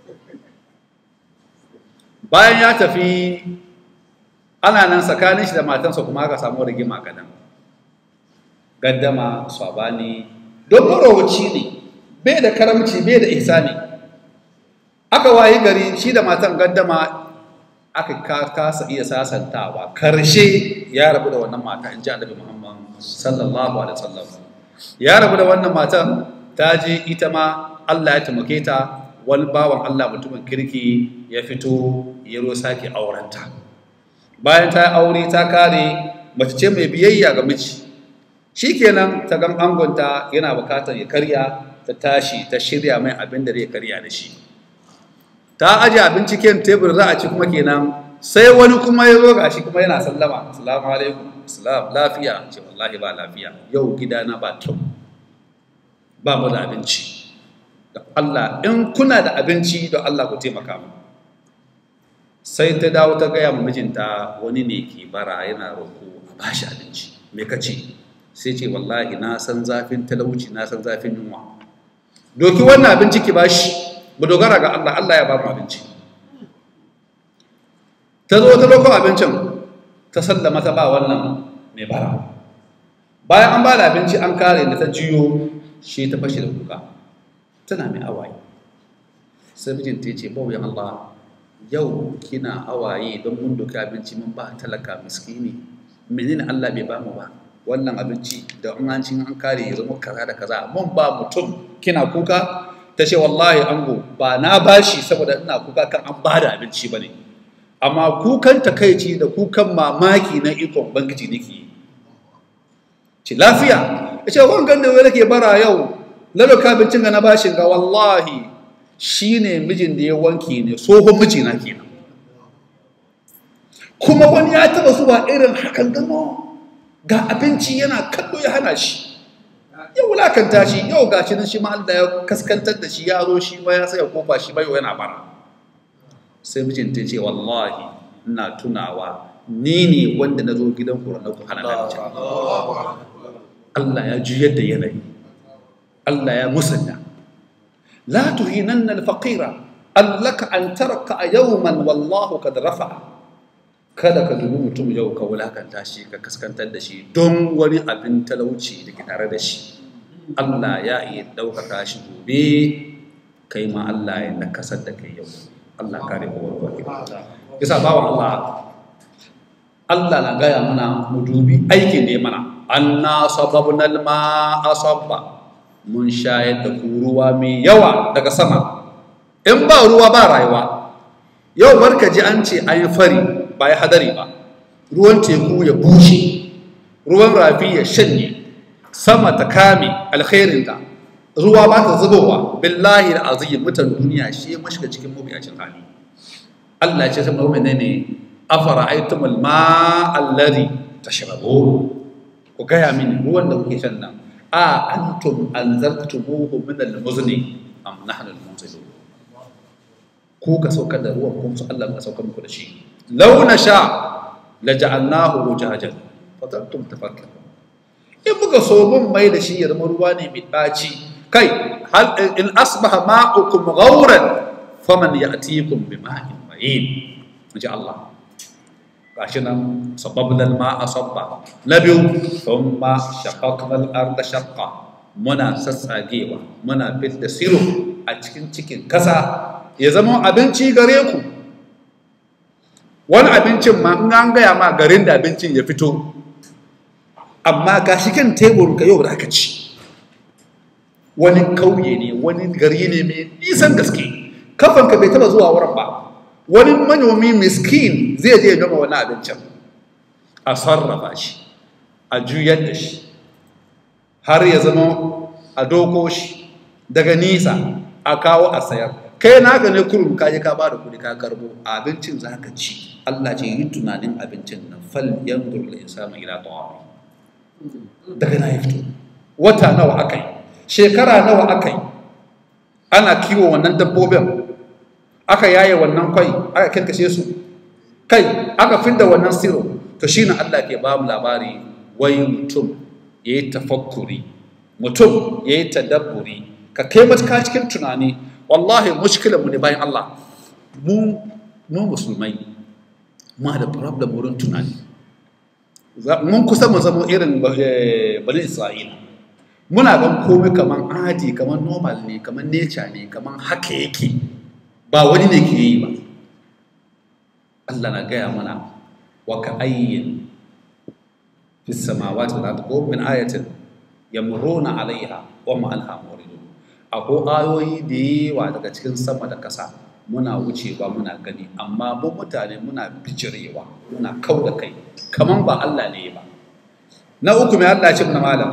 bayan ya tafi ana nan tsakanin shi da matansa kuma aka samu rigima kadan gaddama sabani don marowaci ne bai da karamci bai da ihsani aka wayi gari shi da matan gaddama aka kasa iya sasantawa karshe ya rabu da wannan mata in ji annabi muhammad sallallahu alaihi wasallam ya rabu da wannan matan ta je ita ma Allah ya taimake ta wani bawan Allah mutumin kirki ya fito ya ro sake aurenta bayan ta aure ta kare mace ce mai biyayya ga miji shikenan ta gan angonta yana bukatar ya karya ta tashi ta shirya mai abin da zai karya da shi ta aje abinci kan tebur za a ci kuma kenan sai wani kuma ya zo gashi kuma yana sallama assalamu alaikum assalam lafiya ce wallahi ba lafiya yau gidana ba kyau ba mu da abinci da Allah in kuna da abinci da Allah ku taimaka mu sai ta dawo ta gaya mijinta wani ne ke bara yana roƙo a bashi abinci me kace sai ce wallahi na san zafin talauci na san zafin yunwa doki wannan abinci ki bashi mu dogara ga Allah Allah ya ba mu abinci ta zo ta dauko abincin ta sallama ta ba wannan mai bara bayan an ba da abinci an kare da ta jiyo shi ta fashe da kuka tana mai awaye sai mijinta ya ce bauyan Allah yau kina awaye don mun doka abinci mun ba talaka miskini menene Allah bai ba mu ba wannan abinci da in an cin an kare ya zama kaza da kaza mun ba mutum kina kuka ta ce wallahi ango ba na bashi saboda ina kuka kan an bada abinci bane amma kukan takaici da kukan mamaki na ikon bangiji nake ce lafiya ya ce wangan da wani ke bara yau lalaka abincin ga na bashin ga wallahi shine mijin da ya wanke ne tsohon mijina kenan kuma wani ya taba zuwa irin hakan gano ga abinci yana kallo ya hana shi ya wulakanta shi yau ga shi nan shi ma Allah ya kaskantar da shi ya zo shi ma ya saya kofa shi bai yana bara sai mijin ta ce wallahi ina tunawa ni ne wanda na zo gidan ku ranar ku hana na Allah ya juyar da yanayi Allah ya musanya la tuhinanna al-faqira allaka an taraka yawman wallahu kad rafa'a kada ka dubi mutum yau ka wulakanta shi ka kaskantar da shi don wani abin talauci da ke tare da shi Allah ya iya ɗaukaka shi gobe kai ma Allah ya nakasar da kai yau Allah kare kowa kowa yasa bawa Allah Allah na gaya mana mu dubi aikin da ya mana anna sababna alma asabba mun shayar da ku ruwa mai yawa daga sama in ba ruwa ba rayuwa yau barka ji an ce an yi fari ba ya hadari ba ruwan teku ya bushe ruwan rafi ya shanye sama ta kame alkhairinta ruwa ba ta zubowa billahi da azim mutan duniya shi ya mashiga cikin mabiyacin hali Allah ce sama mai ne afara aitumul ma alladhi tashrabun ku gaya mini ruwan da kuke shan nan a antum anzartumuhu min al-muzni am nahnu al-munzilun ku ka saukar da ruwan kuma su Allah ka saukar muku da shi law nasha laja'alnahu wujajan fatantum tafakkarun in muka so mun mai da shi ya zama ruwa ne mai daci kai hal in asbaha ma'ukum ghawran faman ya'tikum bima'in ma'in inji Allah gashi nan sababna al-ma'a sabba na biyu thumma shaqaqna al-arda shaqqa muna sassagewa muna fit da siro a cikin cikin kasa ya zama abinci gare ku wani abincin ma in an gaya ma garin da abincin ya fito amma ga shi kan tebur ka yau da aka ci wani kauye ne wani gari ne mai nisan gaske kafanka bai taba zuwa wurin ba wani manomi miskin zai je noma wani abincin a sarrafa shi a juyar da shi har ya zama a doko shi daga nisa a kawo a sayar kai naka ne kurum ka je ka ba da kuɗi ka karbo abincin za ka ci Allah ce yi tunanin abincin nan fal yanzur la insanu ila ta'ami daga na ya fito wata nawa akai shekara nawa akai ana kiwo wannan dabbobin aka yaye wannan kwai aka kirkashe su kai aka fidda wannan siro to shine Allah ke ba mu labari wai mutum yayi tafakkuri mutum yayi tadabburi ka kai matuka cikin tunani wallahi mushkilar mu ne bayan Allah mu mu musulmai ma da problem wurin tunani mun kusa mu zama irin bani Isra'ila muna gan komai kaman adi kaman normal ne kaman nature ne kaman haka yake ba wani ne ke yi ba Allah na gaya mana wa ka ayyin fi samawati wal ardi ko min ayatin yamruna alaiha wa ma anha muridun akwai ayoyi da yawa daga cikin sama da kasa muna wucewa muna gani amma mu mutane muna bijirewa muna kau da kai kaman ba Allah ne ba na uku mai Allah ce muna malam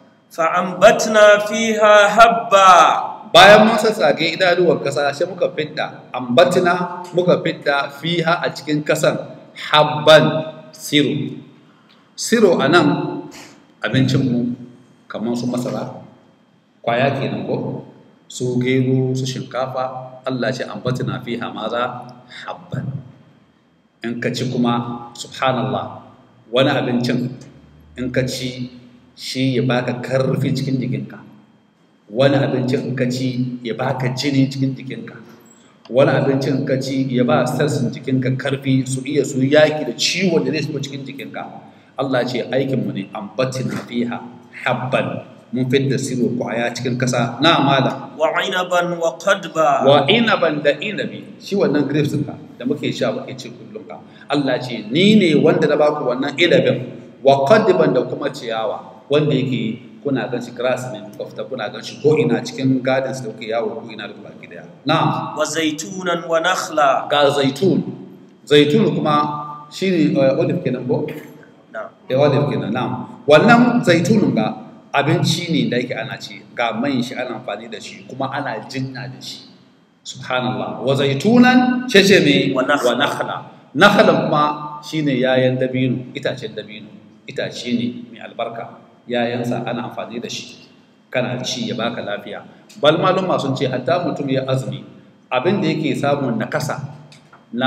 فأنبتنا فيها حبا bayan mun sassage idanuwar kasa sai muka fidda ambatina muka fidda fiha a cikin kasan habban siro siro a nan abincinmu kamar su masara kwaya kenan ko su gero su shinkafa allah ce ambatina fiha maza habban in ka ci kuma subhanallah wani abincin in ka ci shi ya baka karfi cikin jikinka wani abincin ka ci ya baka jini cikin jikinka wani abincin ka ci ya ba sassan jikinka karfi su iya su yaki da ciwon da zai shigo cikin jikinka Allah ce aikinmu ne ambatina fiha habban mun fidda siro kwaya cikin kasa na amala وعنبا وقدبا wa inaban da inabi shi wannan grapes ka da muke sha muke ci kullum ka Allah ce ni ne wanda na baku wannan inabin wa qadban da kuma ciyawa wanda yake kuna gan shi grass ne kuka fita kuna gan shi ko ina cikin gardens da kuke yawo ko ina da baki daya na'am وزيتونا ونخلا ga zaitun zaitun kuma shine uh, olive kenan ko نعم ya olive kenan na'am wannan zaitun ga abinci ne da yake ana ci ga man shi ana amfani da shi kuma ana jinna da shi subhanallah wa zaitunan cece me Wa nakhla. wa nakhla nakhlan kuma shine yayan dabino itacen dabino itace ne mai albarka yayansa ana amfani da shi kana ci ya baka lafiya bal maluma sun ce hatta mutum ya azumi abin da yake samun nakasa na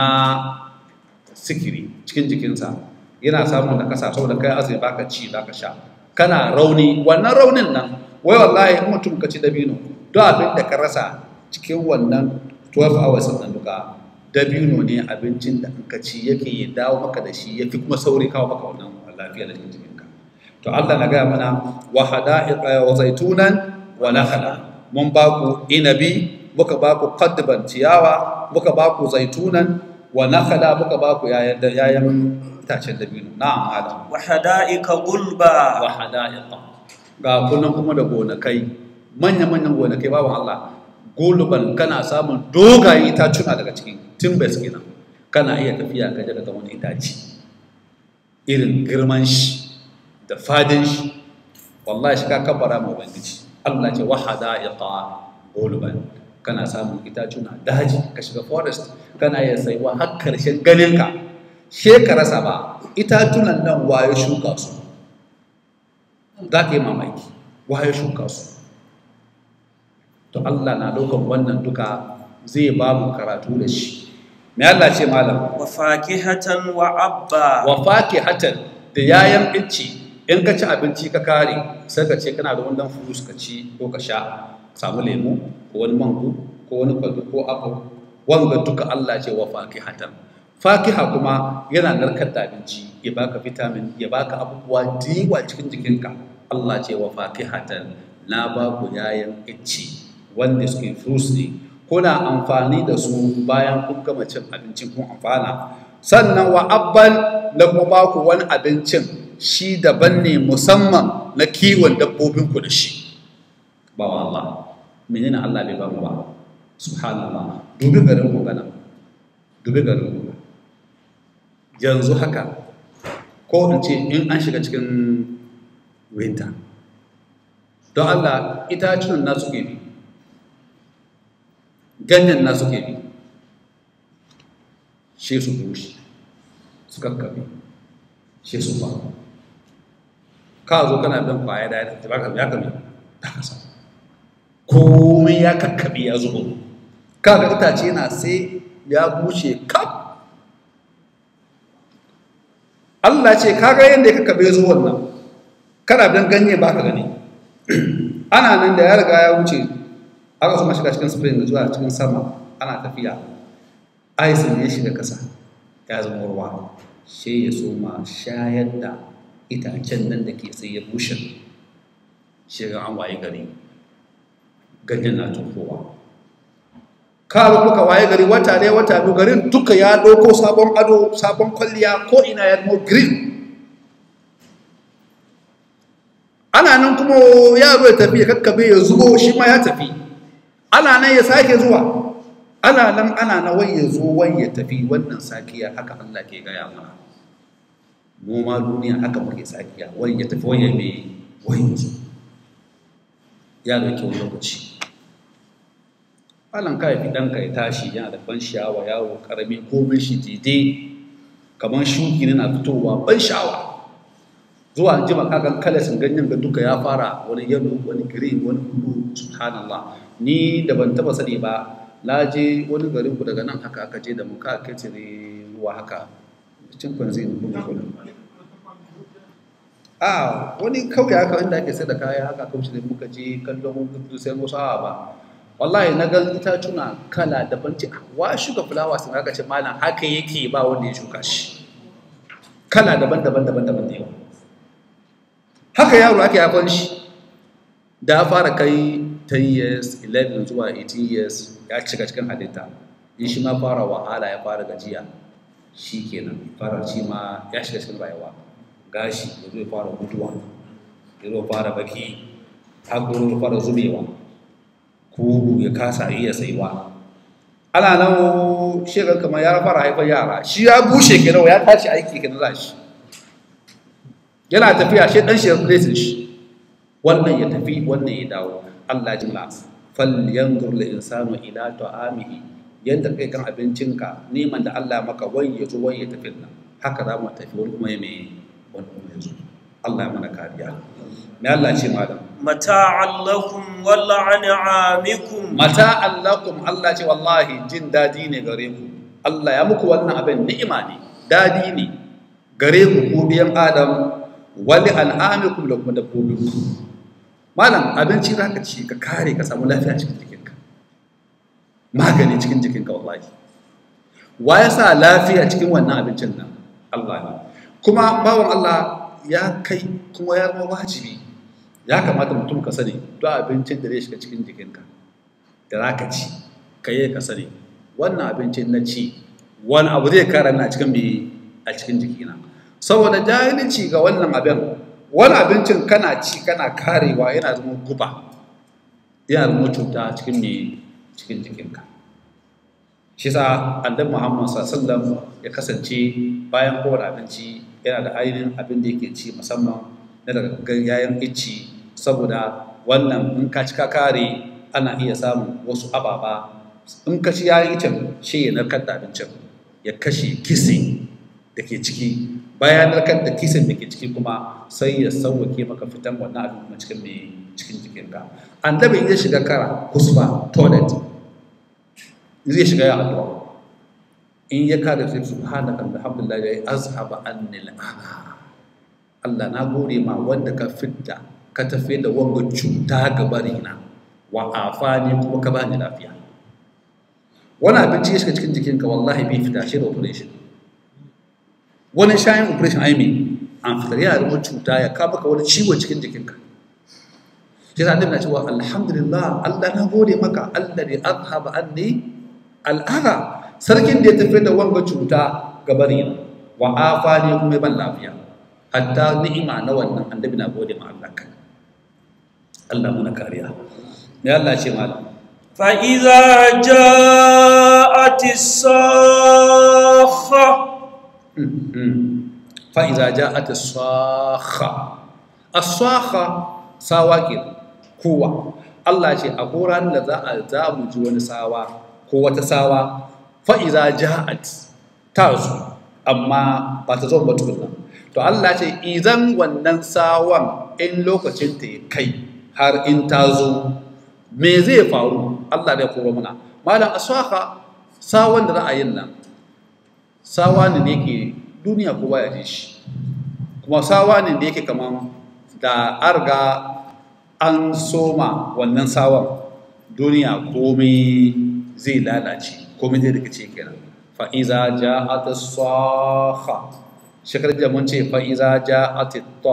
sikiri cikin jikinsa yana samun nakasa saboda kai azumi baka ci baka sha kana rauni wannan raunin nan wai wallahi in mutum ka ci dabino duk abin da ka rasa cikin wannan 12 hours nan duka dabino ne abincin da in ka ci yake ya dawo maka da shi yafi kuma sauri kawo maka wannan lafiya da cikin jikinka to Allah na gaya mana wa hada'iqa wa zaitunan wa nakhla mun ba ku inabi muka ba ku qadban ciyawa muka ba ku zaitunan wa nakhla muka ba ku yayan yayan itacen dabino na'am adam وحدائق غلبا wa hada'iqa ga kunan kuma da gonakai manya-manyan gonakai babu Allah guluban kana samun dogayen itacuna daga cikin timbers kenan kana iya tafiya ka daga wani itaci irin girman shi da fadin shi wallahi shi ka kabbara ma ubangiji Allah ce wa hada'iqa guluban kana samun itacuna daji ka shiga forest kana iya saiwa har karshen ganinka shekarasa ba itatunan nan waye shuka su za ka yi mamaki waye shuka su to Allah na ɗaukar wannan duka zai ba mu karatu da shi me Allah ce malam وفاكهة وعبا wa fakihatan da yayan inci in ka ci abinci ka kare sai ka ce kana da wannan fruit ka ci ko ka sha samu lemu ko wani mango ko wani kwallo ko apple wanga duka Allah ce wa fakihatan fakiha kuma yana narkar da abinci ya baka vitamin ya baka abubuwa da yawa cikin jikinka Allah ce wa fakihatan na ba ku yayan icce wanda suke fruits ne kuna amfani da su bayan kun gama cin abincin kun amfana sannan wa abban na kuma ba ku wani abincin shi daban ne musamman na kiwon dabbobinku da shi ba wa Allah menene Allah bai ba mu ba subhanallah dubi garin ku gana dubi garin ku yanzu haka ko in ce in an shiga cikin winter don Allah itacen na suke bi ganyen na suke bi shi su bushe su kakkabe shi su ba ka zo kana bin kwaya da ya baka ya kame ta kasa komai ya kakkabe ya zubo kaga itace na sai ya bushe kaf Allah ce kaga yadda ya kakkabe zuwan nan kana bin ganye ba ka gani ana nan da ya riga ya wuce aka kuma shiga cikin spring zuwa cikin sama ana tafiya aisin ya shiga kasa ya zama ruwa shi ya soma shayar da itacen nan da ke sai ya bushe shiga an waye gari ganyen na tukowa kawo muka waye gari wata ne wata biyu garin duka ya ɗauko sabon ado sabon kwalliya ko ina ya zama green ana nan kuma yaro ya tafi ya kakkabe ya zubo shi ma ya tafi ana nan ya sake zuwa ana nan ana na wai ya zo wai ya tafi wannan sakiya haka Allah ke gaya mana mu ma duniya haka muke sakiya wai ya tafi wai ya me wai ya zo ya dauki wani lokaci alan ka fi ɗanka ya tashi yana da ban sha'awa yawo karami komai shi daidai kamar shuki na fitowa ban sha'awa zuwa jima kagan kalasin ganyen ga duka ya fara wani yalo wani green wani blue subhanallah ni da ban taba sani ba na je wani garin ku daga nan haka aka je da mu ka kacire ruwa haka cin kwanzi ne kuma kuma a wani kauye haka inda ake sai da kaya haka kauce da muka je kallon gudu sai musu hawa ba wallahi na ga itacuna kala daban ce wa shuka fulawa sun haka ce malam haka yake ba wanda ya shuka shi kala daban daban daban daban da yawa haka yaro ake yafon shi da ya fara kai 10 years 11 zuwa 18 years ya cika cikin halitta in shi ma fara wahala ya fara gajiya shi kenan fara shi ma ya shiga cikin rayuwa gashi ya zo ya fara mutuwa ya zo fara baki haƙuru ya fara zubewa kugu ya kasa iya saiwa ana nan shekar kamar ya fara haifar yara shi ya bushe kenan ya tashi aiki kenan za shi yana tafiya shi dan shi replace shi wannan ya tafi wannan ya dawo Allah ji la fal yanzur lil insanu ila ta'amihi yanda kai kan abincinka neman da Allah maka wai ya zo wai ya tafi nan haka za mu tafi wani kuma ya me wani kuma ya zo Allah ya mana kariya me Allah ce malam mata'an lakum wa la'an'amikum mata'an lakum Allah ce wallahi jin dadi ne gare ku Allah ya muku wannan abin ni'ima ne dadi ne gare ku ku biyan Adam wali al'amikum da kuma dabbobinku malam abinci za ka ci ka kare ka samu lafiya cikin jikinka magani cikin jikinka wallahi wa ya sa lafiya cikin wannan abincin nan Allah ne kuma bawan Allah ya kai kuma ya zama wajibi ya kamata mutum ka sani duk abincin da zai shiga cikin jikinka da za ka ci ka yi ka sani wannan abincin na ci wani abu zai kara na cikin a cikin jikina saboda jahilci ga wannan abin wani abincin kana ci kana karewa yana zama guba yana zama cuta cikin ne cikin jikinka shi sa annabi muhammad sallallahu ya kasance bayan kowane abinci yana da ainihin abin da yake ci musamman na daga yayan icci saboda wannan in ka ci ka kare ana iya samun wasu ababa in ka ci yayan icen shi ya narkar da abincin ya kashe kisi da ke ciki bayan narkar da kisan da ke ciki kuma sai ya sauwake maka fitan wannan abin kuma cikin mai cikin jikinka annabi ya shiga kara kusba toilet zai shiga ya addu'a in ya kada sai subhanaka alhamdulillah ya azhaba anni al'ana Allah na gode ma wanda ka fitta ka tafi da wanga cuta ga barina wa afani kuma ka bani lafiya wani abinci ya shiga cikin jikinka wallahi bai fita shi da operation wani shayin operation ai me an fitar yana da wani cuta ya kama ka wani ciwo cikin jikinka shi yasa annabi na cewa alhamdulillah Allah na gode maka alladhi azhaba anni al'adha sarkin da ya tafi da wanga cuta ga bari wa afani kuma ban lafiya hatta ni'ima na wannan annabi na gode ma Allah kan Allah muna kariya ne Allah ce malam فإذا جاءت الصاخة fa'iza ja a ta saha a saha sawa ke kowa Allah ce a koran da za a za mu ji wani sawa ko wata sawa fa'iza ja a ta zo amma ba ta zo ba tukunan to Allah ce idan wannan sawan in lokacin ta ya kai har in ta zo me zai faru Allah da ya koro muna malam a saha sawan da ra'ayin nan sawa ne da yake duniya kowa ya ji shi kuma sawa ne da yake kaman da arga an soma wannan sawan duniya komai zai lalace komai zai rikice kenan fa'iza ja'at as-sakha shekar da mun ce fa'iza ja'at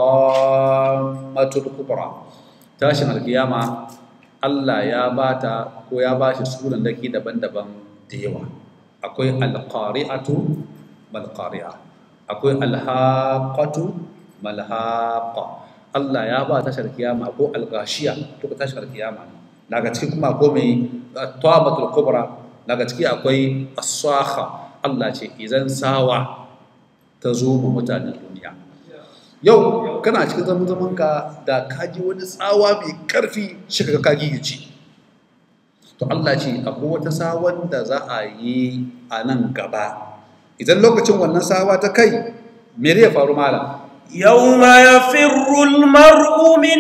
at-tammatul kubra tashin alkiyama Allah ya bata ko ya bashi sunan daki daban-daban da yawa akwai alqari'atu malqari'a akwai alhaqatu malhaqa Allah ya ba tashar kiyama ko alghashiya to tashar kiyama daga cikin kuma ko mai tawabatul kubra daga ciki akwai as-sakha Allah ce idan sawa ta zo mu mutanen duniya yau kana cikin zaman zaman ka da kaji wani tsawa mai karfi shi ka kagi gici to Allah ce akwai wata sawan da za a yi a nan gaba idan lokacin wannan sawa ta kai me zai faru malam يوم يفر المرء من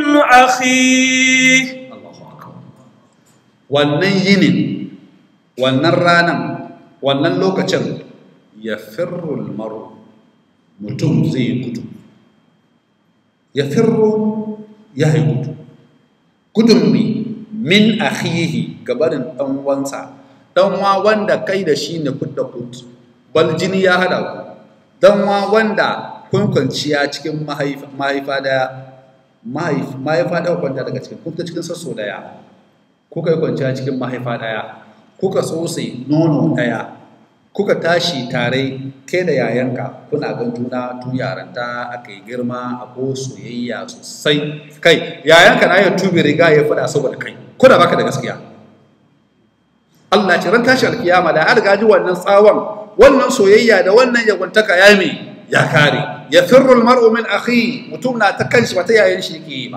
أخيه wannan yinin wannan ranan wannan lokacin ya firrul maru mutum zai gudu ya firru ya yi gudu gudun mi min akhihi gabarin dan wansa dan wa wanda kai da shi ne kudda kudu bal jini ya hada ku dan wa wanda kun kwanciya cikin mahaifa daya mahaifa daya kwanta daga cikin kun cikin sasso daya kuka yi kwanciya cikin mahaifa daya kuka tsotse nono daya kuka tashi tare kai da yayanka kuna gan juna tun yaranta aka yi girma a ko soyayya sosai kai yayanka na yin tubi riga ya fada saboda kai kuna baka da gaskiya Allah ce ran tashi alkiyama da an riga ji wannan tsawon wannan soyayya da wannan yagwantaka ya me ya kare ya firrul mar'u min akhi mutum na ta kanshi ba ta yayin shi ke yi ba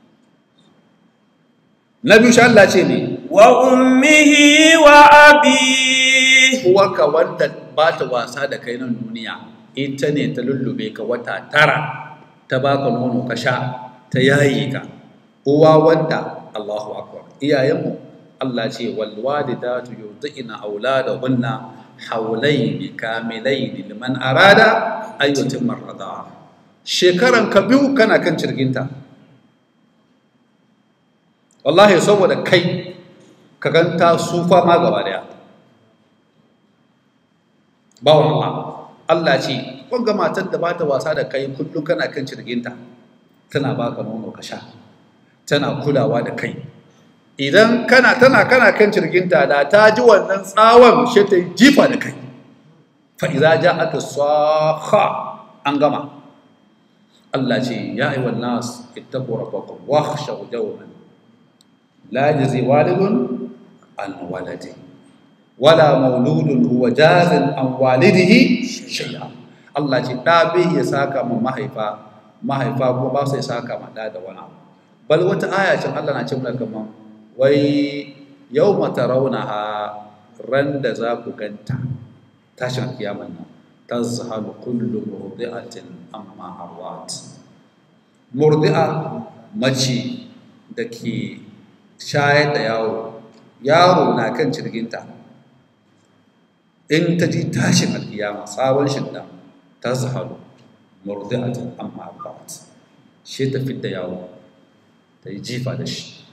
na biyu shi Allah ce ne wa ummihi wa abi uwarka wanda ba ta wasa da kai nan duniya ita ne ta lullube ka wata tara ta baka nono ka sha ta yayi ka uwa wanda Allahu akbar iyayenmu Allah ce wal walidatu yurdina auladahunna haulaini kamilaini liman arada ayyutin marrada shekaran ka biyu kana kan cirginta wallahi saboda kai ka ganta sufa ma gaba daya bawan Allah Allah ce wanga matar da bata wasa da kai kullum kana kan cirginta tana baka nono ka sha tana kulawa da kai idan kana tana kana kan cirginta da ta ji wannan tsawon shi ta jifa da kai fa idza ja'at as-sakha an gama Allah ce ya ayyuhan nas ittaqu rabbakum wakhshaw yawman la yajzi walidun an waladi wala mauludun huwa jazin an walidihi shay'a Allah ce da bai ya saka ma mahaifa mahaifa ko ba sai saka ma da da wani abu bal wata aya ce Allah na ce mana kaman wai yawma tarawnaha ran da za ku ganta tashin kiyaman nan tazhalu kullu murdi'atin amma arwat murdi'a mace da ke shayar da yaro yaro na kan cirginta in ta ji tashin alkiyama sabon shidda ta zahalu murdi'atin amma arwat shi ta fidda yaro ta yi jifa da shi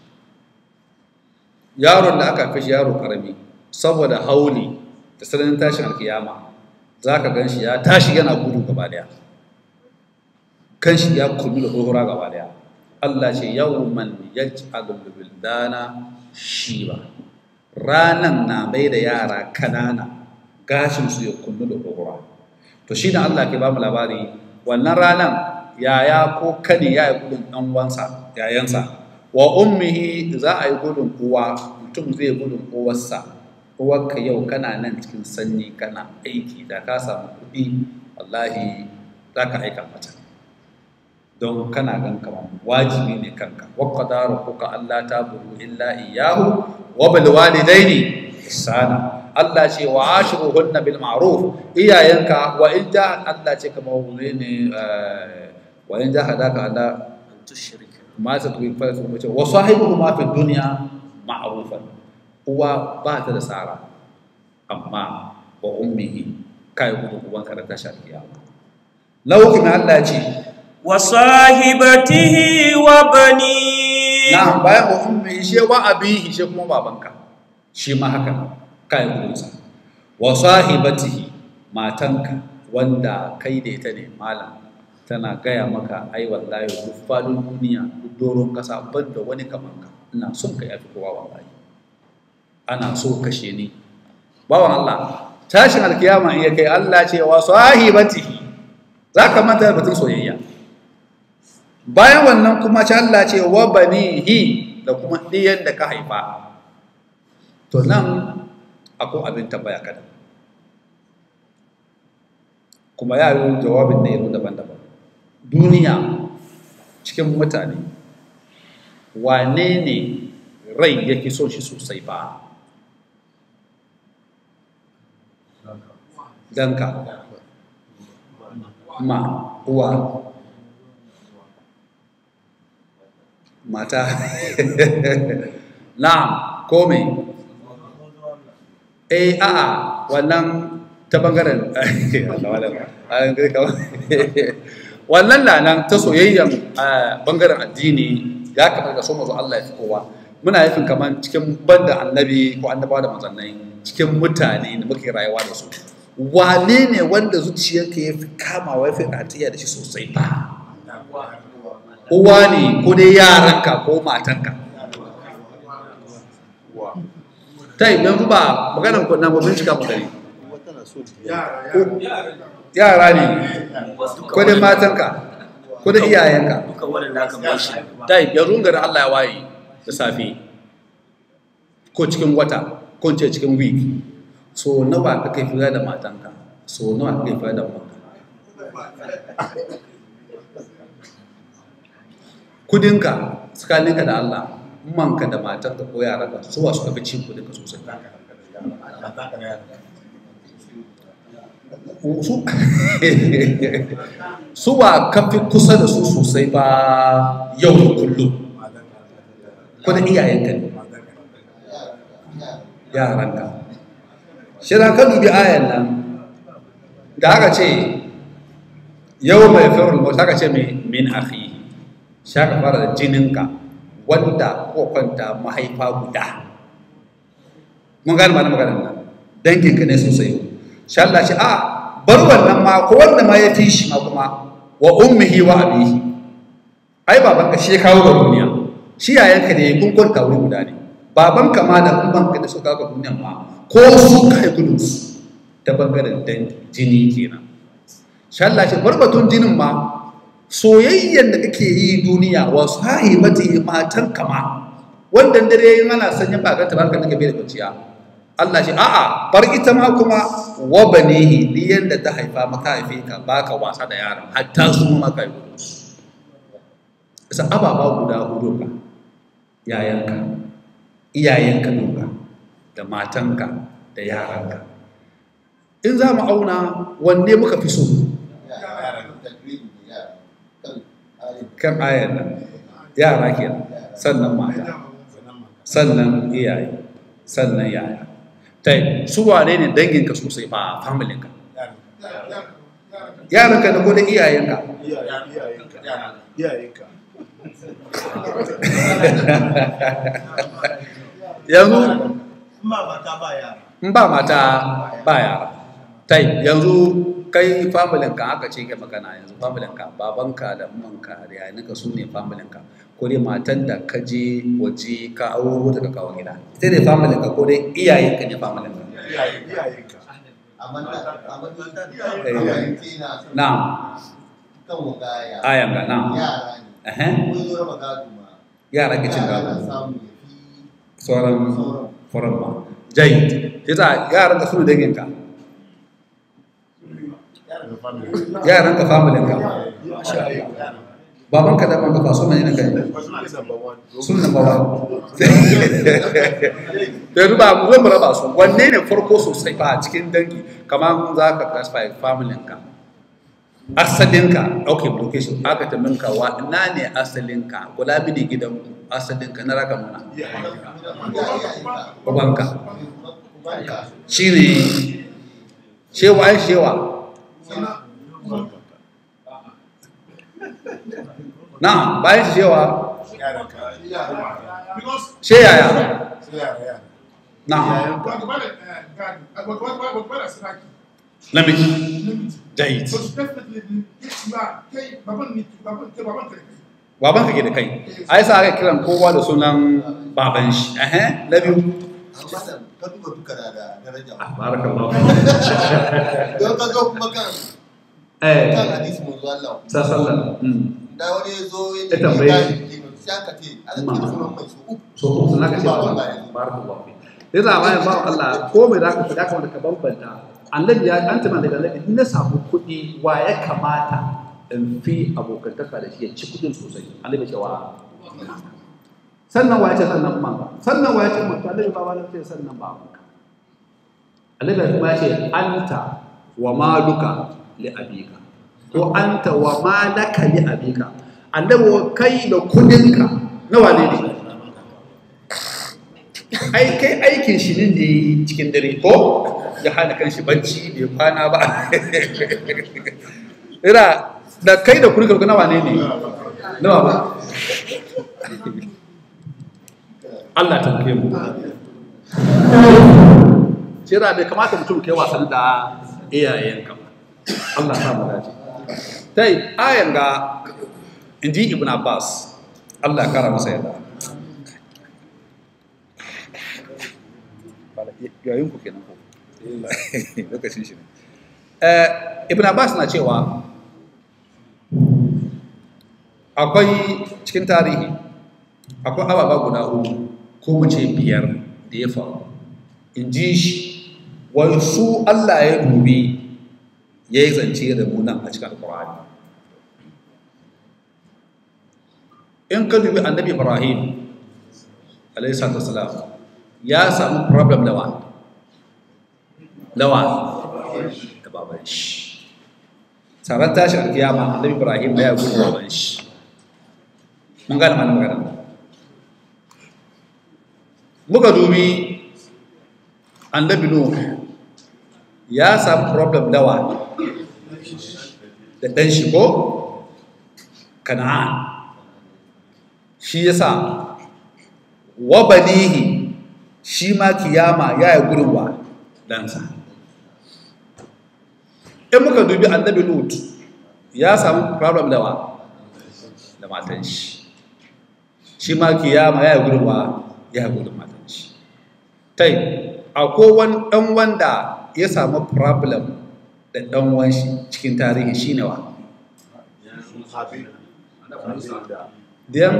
yaron da aka fi yaro karami saboda hauli da sananin tashin alkiyama za ka gan shi ya tashi yana gudu gaba daya kan shi ya kulmi da tsohura gaba daya Allah ce yawman yaj'alul wildana shiba ranan na bai da yara kanana gashin su ya kullu da gogora to shi da Allah ke ba mu labari wannan ranan yaya ko kani ya yi gudun dan wansa yayansa wa ummihi za a yi gudun uwa mutum zai gudun uwarsa uwarka yau kana nan cikin sanyi kana aiki da ka samu kuɗi wallahi za ka aika mata don kana gan kamar wajibi ne kanka waqqada rabbuka alla ta'budu illa iyyahu wa bil walidaini ihsana Allah ce wa ashiruhunna bil ma'ruf iyayenka wa in ja Allah ce kamar wuri ne wa in ja hadaka ala ma ta tuwi fa su mace wa sahibuhuma fi dunya ma'rufan uwa ba ta da tsara amma wa ummihi kai gudu ubanka da tashar kiyama na hukumin Allah ce وصاحبته وبنيه na bayan wa ummihi she wa abihi she kuma babanka shi ma haka kai gudunsa wa sahibatihi matanka wanda kai da ita ne malam tana gaya maka ai wallahi duk fadin duniya duk doron kasa ban da wani kaman ka ina son ka yafi kowa wallahi ana so kashe ni bawan Allah tashin alkiyama iya kai Allah ce wa sahibatihi zaka manta batun soyayya bayan wannan kuma ci Allah ce wa banihi da kuma ɗiyan da ka haifa to nan akwai abin tambaya kada kuma ya yi jawabin da yaro daban-daban duniya cikin mutane wane ne rai yake son shi sosai ba danka ma uwa mata na'am ko me eh a'a wannan ta bangaren wannan na nan ta soyayyan bangaren addini ya kamata so mazu Allah ya fi kowa muna yafin kamar cikin banda annabi ko annabawa da manzannai cikin mutane da muke rayuwa da su wane ne wanda zuciyarka ya fi kamawa ya fi ratiya da shi sosai ba uwa ne ko dai yaranka ko matanka ta yi yanzu ba maganan kunna ba bincika mu gani yara ne ko dai matanka ko dai iyayenka duka waɗanda aka bashi ta yi yanzu gari Allah ya waye da safe ko cikin wata ko ce cikin week so nawa ka kai fira da matanka so nawa ka kai fira da matanka kudinka tsakaninka da Allah manka da matarka ko yaranka su wa suka fi cin kudinka sosai su su wa ka fi kusa da su sosai ba yau da kullum ko da iyayenka ne yaranka shi ka dubi ayan nan da aka ce yau mai firul mota aka ce min akhi sha ka fara da jininka wanda ko kwanta mahaifa guda mun gane ma na maganar nan danginka ne sosai sha Allah ce a bar wannan ma ko wanda ma ya fi shi ma kuma wa ummihi wa abihi ai babanka shi ya kawo ga duniya shi yayanka ne kun kwanta wuri guda ne babanka ma da ubanka da suka kawo ga duniya ma ko su kai gudun su ta bangaren dangi jini kenan sha Allah ce bar batun jinin ma soyayyen da kake yi duniya wa sahibati matan kama wanda dare yin ana sanya ba ganta barka nake bai da kwanciya Allah ce a'a bar ita ma kuma wa banihi diyan da ta haifa maka haife ka baka wasa da yaron hatta su ma ka yi isa ababa guda hudu ka yayanka iyayenka duka da matanka da yaranka in za mu auna wanne muka fi so kan ayar nan yara ke sannan mata sannan iyaye sannan yaya ta yi su wane ne danginka sosai ba familinka yaranka da kodin iyayenka iyayenka yanzu ba mata ba yara in ba mata ba yara ta yi yanzu kai familinka aka ce kai magana yanzu familinka babanka da manka da yayaninka su ne familinka ko dai matan da ka je waje ka auro ta ka kawo gida sai dai family ka ko dai iyayen ka ne family ka amma da amma da Eh. na na'am kan wagaya ayan ga na'am yara ne eh mun zo raba gado ma yara ke cin yara na gado samu ya fi sauran sauran furan ba jai yasa yaran ka suna dangin ka yaran ka family ka masha Allah baban ka da ban ka fa so mai ne kai sun number one da yanzu ba mu zo mu raba su wanne ne farko sosai ba a cikin dangi kamar za ka classify family ka asalinka ok location aka tambayin ka wa ina ne asalinka kula mini gidan asalinka na raka nuna babanka shi ne shewa ya shewa na bayan shi shewa she yaya na namiji jahit baban ka ke da kai ai sa aka kiran kowa da sunan baban shi ehe na biyu amma da ka duba duka da da daraja barakallahu don ka zo kuma kan eh kan hadisi mun zo Allah sallallahu mm da wani ya zo ya Ya tambaye shi. sai aka ce ana kira sunan mai su uku so uku sun haka ce Baban ba ba yanzu. barakallahu fi yasa bayan ba Allah ko mai zaka fada kamar ka bambanta annabi ya an tana daga annabi in na samu kuɗi wa ya kamata in fi abokantaka da shi ya ci kuɗin sosai annabi ce wa sannan wa ya ce sannan ma sannan wa ya ce mata annabi ba wani ce sannan ba annabi kuma ya ce anta wa maluka li abika ko anta wa malaka li abika annabi wa kai da kudinka na wane ne ai kai aikin shi ne da yi cikin dare ko ya hana kan shi bacci bai kwana ba ira da kai da kudinka na wane ne nawa ba Allah ta kai mu Shira bai kamata mutum kai wasan da iyayenka ba Allah sa mu dace tai ayan ga inji ibn abbas Allah ya kara masa yadda yayin ku kenan ko lokacin shi ne eh ibn abbas na cewa akwai cikin tarihi akwai ababa guda uku ko mu ce biyar da ya faru in ji shi wai su Allah ya dubi ya yi zance da mu nan a cikin alkur'ani in ka dubi annabi ibrahim alaihissalatu wasalam ya samu problem lawa lawa da baban shi tsaron tashin alkiyama annabi ibrahim ya gudu baban shi mun gane mana magana muka dubi annabi nuh ya samu problem dawa da ɗan shi ko kana'an shi ya sa wa banihi shi ma kiyama ya yi gudunwa ɗansa in muka dubi annabi lut ya samu problem dawa da matan shi shi ma kiyama ya yi gudunwa ya yi gudun matan shi tai akwai wani ɗan wanda ya samu problem da ɗan wanshi cikin tarihi shi ne wa diyan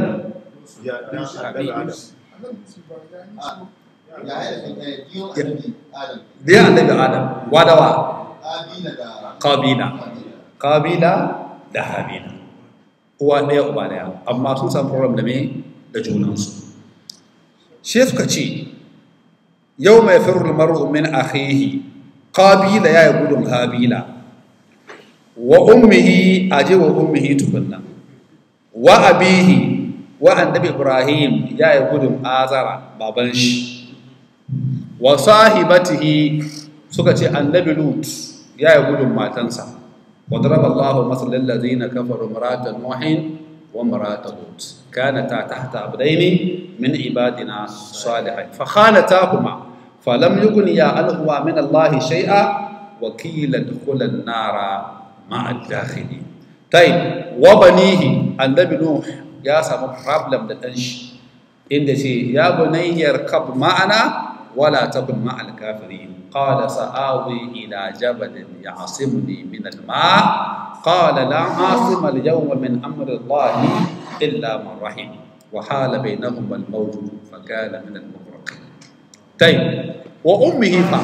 ya haɗa kan ɗaya diyon annabi adam diyan annabi adam wadawa abila da kabila kabila da habila uwa ɗaya uba ɗaya amma sun samu problem da me da junansu shi suka ce yau mai firul mar'u min akhihi qabila ya yi gudun habila wa ummihi aje wa ummihi tukunna wa abihi wa annabi ibrahim ya yi gudun azara baban shi wa sahibatihi suka ce annabi lut ya yi gudun matansa wa daraba Allahu masalan ladina kafaru maratan nuhin wa maratan lut kanata tahta abdaini min ibadina salihin fa khanatahuma falam yughniya anhuma min Allah shay'a wa qila dkhula an-nara ma'a ad-dakhilin tayyib wa banihi annabi nuh ya samu problem da ɗan shi inda ce ya bunayyar kab ma'ana wala takun ma'al kafirin qala sa'awi ila jabalin ya'simuni min al-ma qala la 'asima al-yawma min amri Allah illa man rahim wa hala bainahuma al-mawj fa kana min al-mughraqin tayyib wa ummihi fa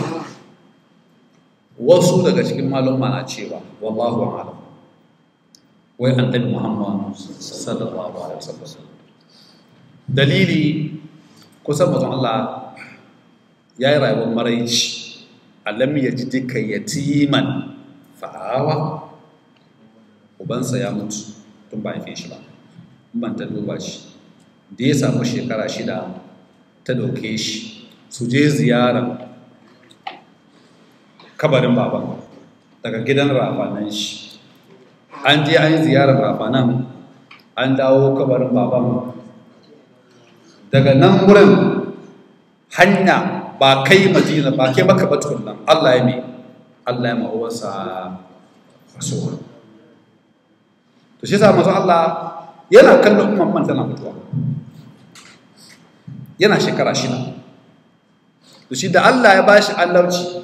wasu daga cikin maluma na cewa wallahu a'lam wai annabi Muhammad sallallahu alaihi wasallam dalili kusan mutum Allah ya yi rayuwar maraici alam ya ji duka yatiman fa'awa ubansa ya mutu tun ba haife shi ba ban ta duba shi da ya samu shekara shida ta dauke shi su je ziyara kabarin baban daga gidan rafanan shi an je an yi ziyarar rafanan an dawo kabarin baban daga nan wurin hanya ba kai madina ba kai maka ba tukunna Allah ya mai Allah ya ma'uwarsa rasuwa to shi sa mazu Allah yana kallon umman man tana mutuwa yana shekara shida to shi da Allah ya bashi annabci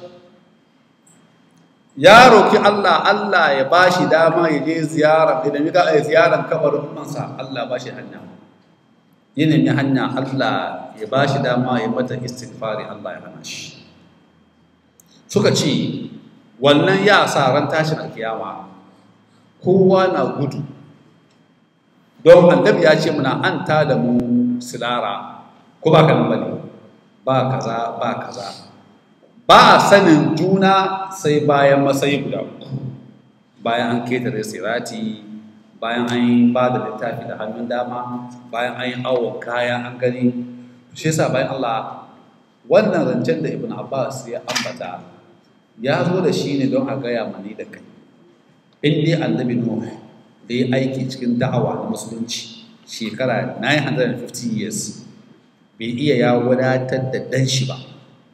ya roki Allah Allah ya bashi dama ya je ziyara idan ya ga ziyaran kabarin ummansa Allah bashi hanya ya nemi hanya Allah ya ba shi dama ya mata istighfari Allah ya hana shi suka ce wannan ya sa ran tashin alkiyama kowa na gudu don annabi ya ce muna an ta da mu silara ko ba ka nan bane ba kaza ba kaza ba a sanin juna sai bayan matsayi guda uku bayan an ketare sirati bayan an yi ba da littafi da hannun dama bayan an yi awon kaya an gani shi yasa bayan Allah wannan rancen da Ibn Abbas ya ambata ya zo da shi ne don a gaya mani da kai in dai annabi Nuh da ya aiki cikin da'awa na musulunci shekara 950 years bai iya ya wadatar da dan shi ba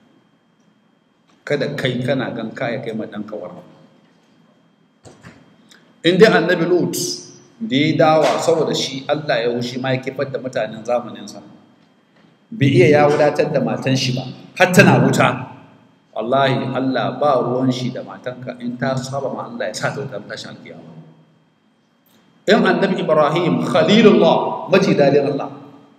kada kai kana gan kaya kai ma dan kawar in dai annabi Lut da ya dawa saboda shi Allah ya wushi ma ya kifar da mutanen zamaninsa bai iya ya wadatar da matan shi ba har tana wuta wallahi Allah ba ruwan shi da matanka in ta saba ma Allah ya sa ta wuta tashin alkiyama in annabi Ibrahim khalilullah maji dadin Allah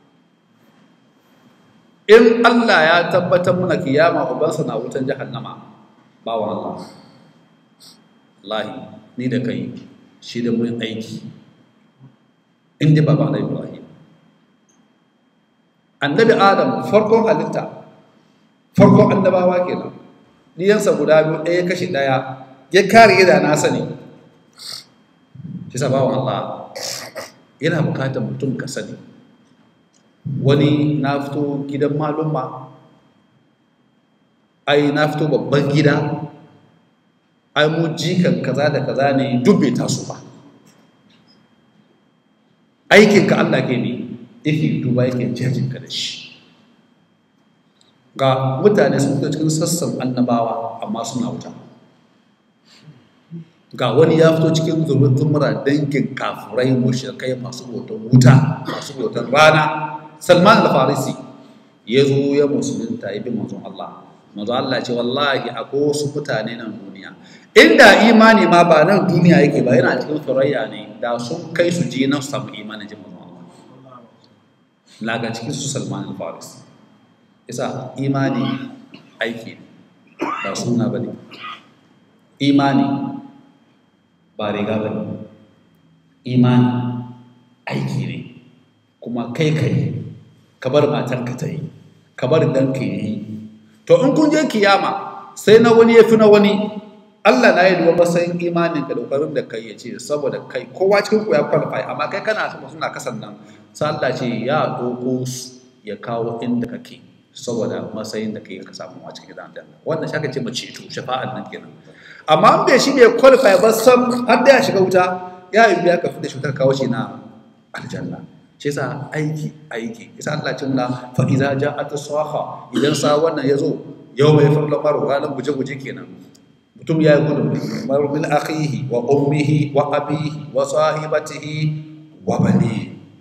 in Allah ya tabbatar mana kiyama ubansa na wutan jahannama bawan Allah wallahi ni da kai shi da mun aiki inda baba na Ibrahim annabi Adam farkon halitta farkon annabawa kenan diyansa guda biyu ɗaya kashe ɗaya ya kare da na sani shi sabawan Allah yana bukatar mutum ka sani wani na fito gidan malumma ai na fito babban gida ai mu jikan kaza da kaza ne duk bai taso ba aikinka Allah ke ne yake duba yake jajinka da shi ga mutane sun fito cikin sassan annabawa amma suna wuta ga wani ya fito cikin zumura dangin kafurai mushrikai masu hoton wuta masu hoton rana salman al-farisi ya zo ya musulunta ya bi manzon Allah manzon Allah ce wallahi akwai wasu mutane nan duniya inda imani ma ba nan duniya yake ba yana cikin surayya ne da sun kai su je nan su samu imanin jin manzon Allah laga cikin su salman al-farisi isa imani aiki ne ba suna ba ne imani ba riga ba ne imani aiki ne kuma kai kai ka bar matarka ta yi ka bar danka ya yi to in kun je kiyama sai na wani ya fi na wani Allah na yi duwa matsayin imanin ka daukarin da kai ya ce saboda kai kowa cikin ku ya qualify amma kai kana sama suna kasan nan sai Allah ce ya doko ya kawo inda kake saboda matsayin da kai ka samu a cikin gidan aljanna wannan shaka ce mace to shafa'an nan kenan amma an bai shi bai qualify ba sam har da ya shiga wuta ya yi biya ka fi da shi kawo shi na aljanna shi yasa aiki aiki yasa Allah ce muna fa iza ja'at saha idan sa wannan yazo yau mai farla maru ranar guje guje kenan mutum ya yi gudu mar min akhihi wa ummihi wa abihi wa sahibatihi wa bani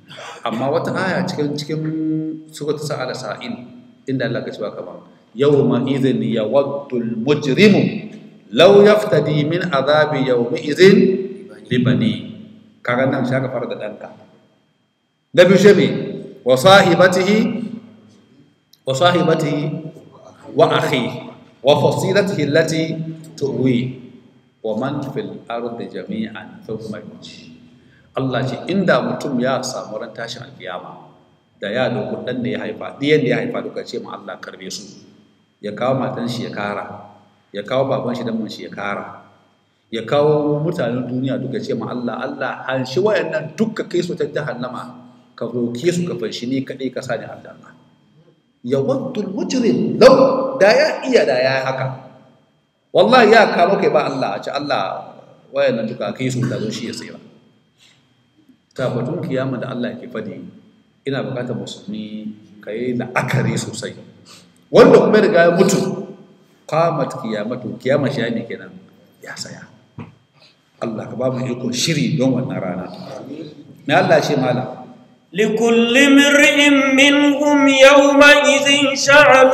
amma wata aya cikin cikin surat sa'ala sa'in inda Allah ka cewa kaman yawma idhin yawaddul mujrimu law yaftadi min azabi yawmi idhin libani kaga nan shaka fara da danka na biyu shebe wa sahibatihi wa sahibatihi wa akhihi wa fasilatihi allati tuwi wa man fil ardi jami'an thumma yuji Allah ce inda mutum ya samu ran tashin alkiyama da ya doku dan da ya haifa diyan da ya haifa duka ce ma Allah karbe su ya kawo matan shi ya kara ya kawo baban shi dan mun shi ya kara ya kawo mutanen duniya duka ce ma Allah Allah an shi wayannan duka kai su ta jahannama ka roke su ka fanshi ni kadai ka sani aljanna ya waddul mujrim law da ya iya da ya haka wallahi ya karo kai ba Allah a ce Allah wayannan duka kai su da zo shi ya tsira ta batun kiyama da Allah ke fadi ina bukatar musulmi ka yi la'akari sosai wanda kuma riga ya mutu qamat kiyamatu kiyama shi ne kenan ya saya Allah ka ba mu iko shiri don wannan rana me Allah shi malam لكل امرئ منهم يومئذ شعن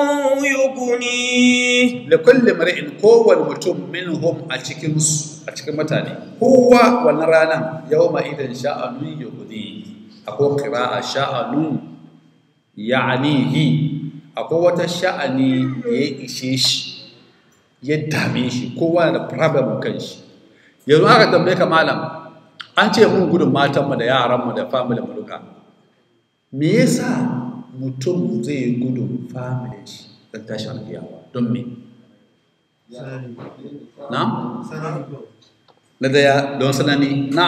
يغنيه da kulle mar'in kowane mutum minhum a cikin su a cikin mutane kowa wannan ranar yawma idan sha'anun yughni akwai qira'a sha'anun ya'nihi akwai wata sha'ani da ya ishe shi ya dame shi kowa da problem kan shi yanzu aka tambaye ka malam an ce mun gudun matanmu da yaranmu da family mu duka me yasa mutum zai gudun family shi don tashin alkiyama don me na na daya don sanani na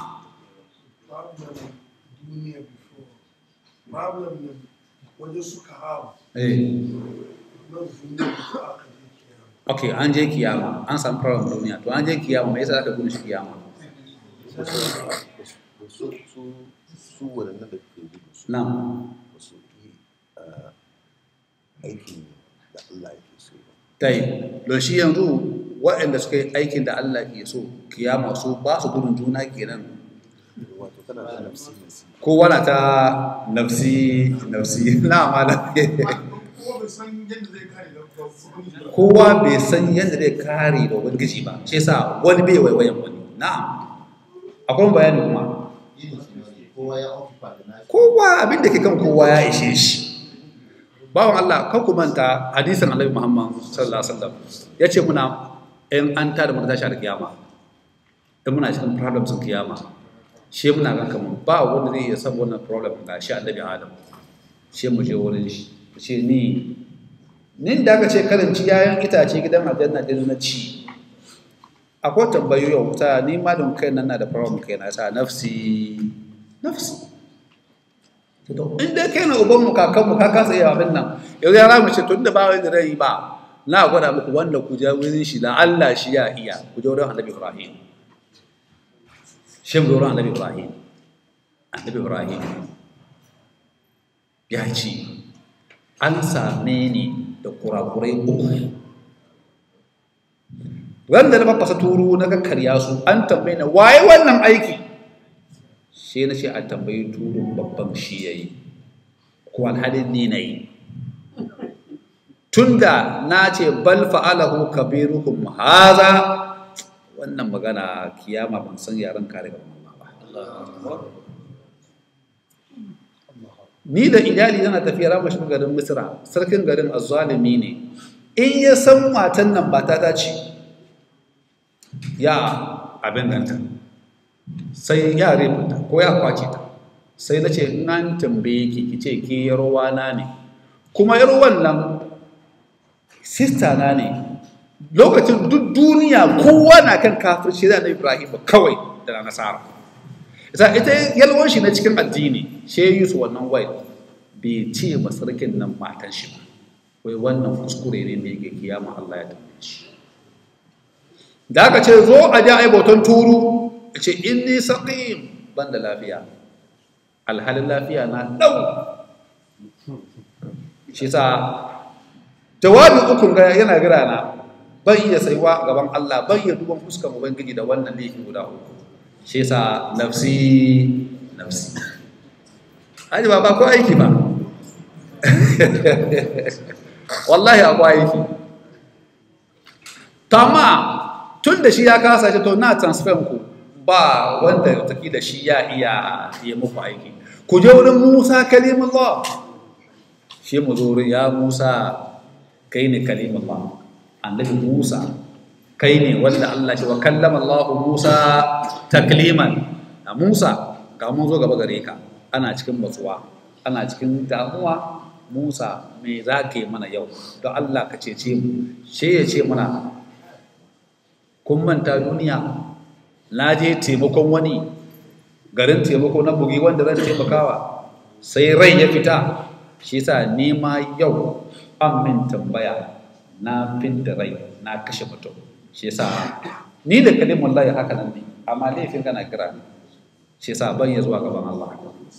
problem ne wajen suka hawa eh nan duniya ko aka je kiyama ok an je kiyama an samu problem duniya to an je kiyama me yasa aka gudun shi kiyama su su su waɗannan da kuke gudu su na ba su yi ah, aikin da Allah yake so ba tai don shi yanzu waɗanda suka yi aikin da Allah ke so kiyama su ba su gudun juna kenan wato kana da nafsi nafsi kowa na ta nafsi nafsi na malam Kuma bai san yadda zai kare da kuɗi ba. kowa bai san yadda zai kare da ubangiji ba shi yasa wani bai waiwayan wani na'am akwai bayani kuma Yin su ne, kowa ya occupy da nashi. kowa abin da ke kan kowa ya ishe shi bawan Allah kan ku manta hadisin Annabi Muhammad sallallahu alaihi wasallam yace muna in an tada mu tashi da kiyama in muna cikin problems din kiyama shi muna ga kaman ba wanda zai iya san wannan problem ga shi Annabi Adam shi mu je wurin shi mu ce ni nin da aka ce karanci yayan itace gidan aljanna din na ci akwai tambayoyi yau ta ni ma don kai nan na da problem kai na sa nafsi nafsi to in dai kai na uban mu kakan mu ka kasa iya abin nan yau ya ramu ce tun da ba wani rai ba na gwada muku wanda ku je wurin shi da Allah shi ya iya ku je wurin Annabi Ibrahim shin wurin Annabi Ibrahim Annabi Ibrahim ya ce an same ni da kurakurai uku ran da na mafasa turu na kakkarya su an tambaye na waye wannan aiki sai na ce a tambayi turun babban shi ya yi ko alhalin ni na yi tunda na ce bal fa'alahu kabirukum haza wannan magana kiyama ban san yaran kare ga mamma ba ni da iyali yana tafiya rama shi garin misra sarkin garin azzalimi ne in ya san matan nan ba ta dace ya abin ganta sai ya rubuta ko ya kwace ta sai na ce in an tambaye ki ki ce ki yarwa na ne kuma yarwan nan sista na ne lokacin duk duniya kowa na kan kafirci da na ibrahim kawai da na nasara ita ita yalwan shi na cikin addini she yi su wannan wai bai ce ba sarkin nan matan shi ba wai wannan kuskure ne da yake kiyama Allah ya tambaye shi da aka ce zo a ji ai bautan turu ya ce inni saqim ban da lafiya alhalin lafiya na dau shi sa jawabi ukun ga yana gira na ban iya saiwa gaban Allah ban iya duban fuskan ubangiji da wannan laifin guda uku shi sa nafsi nafsi aji ba ba ko aiki ba wallahi akwai aiki to amma tun da shi ya kasa shi to na transfer ku ba wanda taki da shi ya iya yi muku aiki ku je wurin Musa kalimullah shi mu zo wurin ya Musa kai ne kalimullah annabi Musa kai ne wanda Allah shi wa kallama Allah Musa takliman a Musa ga mun zo gaba gare ka ana cikin matsuwa ana cikin damuwa Musa me za ka yi mana yau don Allah ka cece mu shi ya ce mana kun manta duniya na je taimakon wani garin taimako na bugi wanda zan taimakawa sai rai ya fita shi sa nema yau an min tambaya na da rai na kashe mutum shi sa ni da kalimun layi haka nan ne amma laifin kana kira ne shi sa ban ya zuwa gaban Allah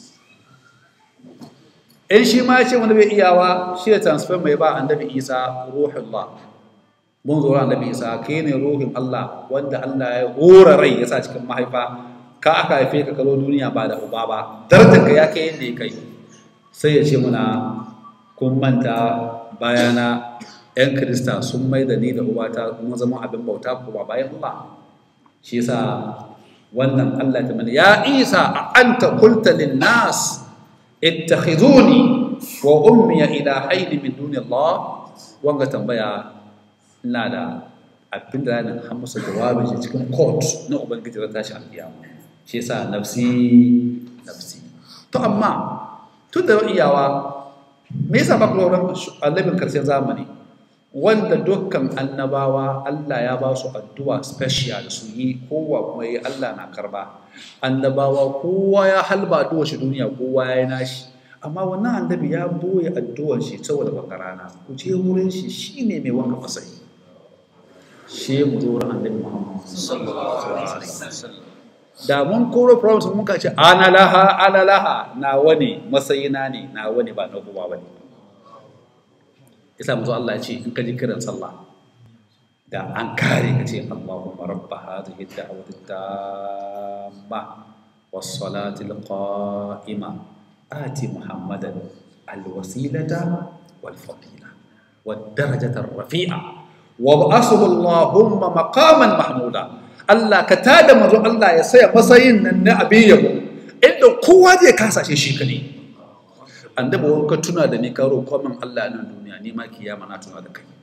in shi ma ya ce wani bai iyawa shi ya transfer mai ba annabi isa ruhullah mun zo annabi isa kai ne ruhin Allah wanda Allah ya hora rai ya sa cikin mahaifa ka aka haife ka kalo duniya ba da uba ba darajar ka ya kai yadda ya kai sai ya ce muna kun manta bayana yan kirista sun mai da ni da ubata kuma zama abin bauta ko ba bayan Allah shi yasa wannan Allah ta mana ya isa a anta qulta lin nas ittakhiduni wa ummi ilahaini min duni Allah wanga tambaya ina da abin da ranar har masa jawabin shi cikin court na ubangiji ran tashi alƙiyama shi yasa nafsi nafsi to amma tun da iyawa me yasa ba ku lauran annabin karshen zamani wanda dukkan annabawa Allah ya ba su addu'a special su yi kowa kuma yi Allah na karba annabawa kowa ya halba addu'a shi duniya kowa ya yi nashi amma wannan annabi ya boye addu'ar shi saboda bakarana ku je wurin shi shine mai wanka masayi shi mu zo wurin annabi Muhammad sallallahu alaihi wasallam da mun koro problem mun ka ce ana laha ana laha na wani masayina ne na wani ba na kowa bane isa mu zo Allah ya ce in ka ji kiran sallah da an kare ka ce Allahumma rabba hadhihi ad-da'wati at-tamma was-salati al-qa'ima آتي محمدا الوسيلة والفضيلة والدرجة الرفيعة وابعثه اللهم مقاما محمودا Allah ka tada mazo Allah ya saya matsayin nan na abin yabo inda kowa zai kasa shi shi kane annabi wani ka tuna da ni ka roƙo min Allah nan duniya ni ma kiyama na tuna da kai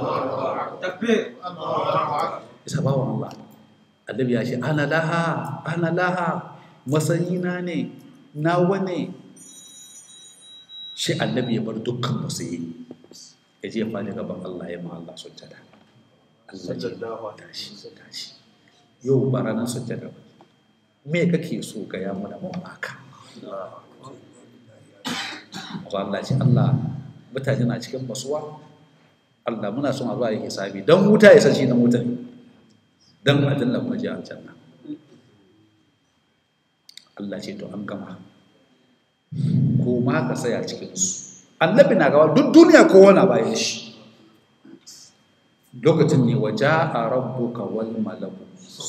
isa bawan Allah annabi ya ce ana laha ana laha matsayina ne nawa ne shi annabi ya bar dukkan musayi ya je fadi gaban Allah ya ma Allah sujjada Allah ya tashi tashi yau ba ranar sujjada ba me kake so ga ya mana mun baka Allah ce Allah mutane na cikin basuwa Allah muna son a zuwa yi hisabi don wuta ya sashi na wuta ne don adalla kuma ji aljanna Allah ce to an gama ko ma ka tsaya cikinsu annabi na gawa duk duniya kowa na bayan shi lokacin ne waje a rabbuka wal malaku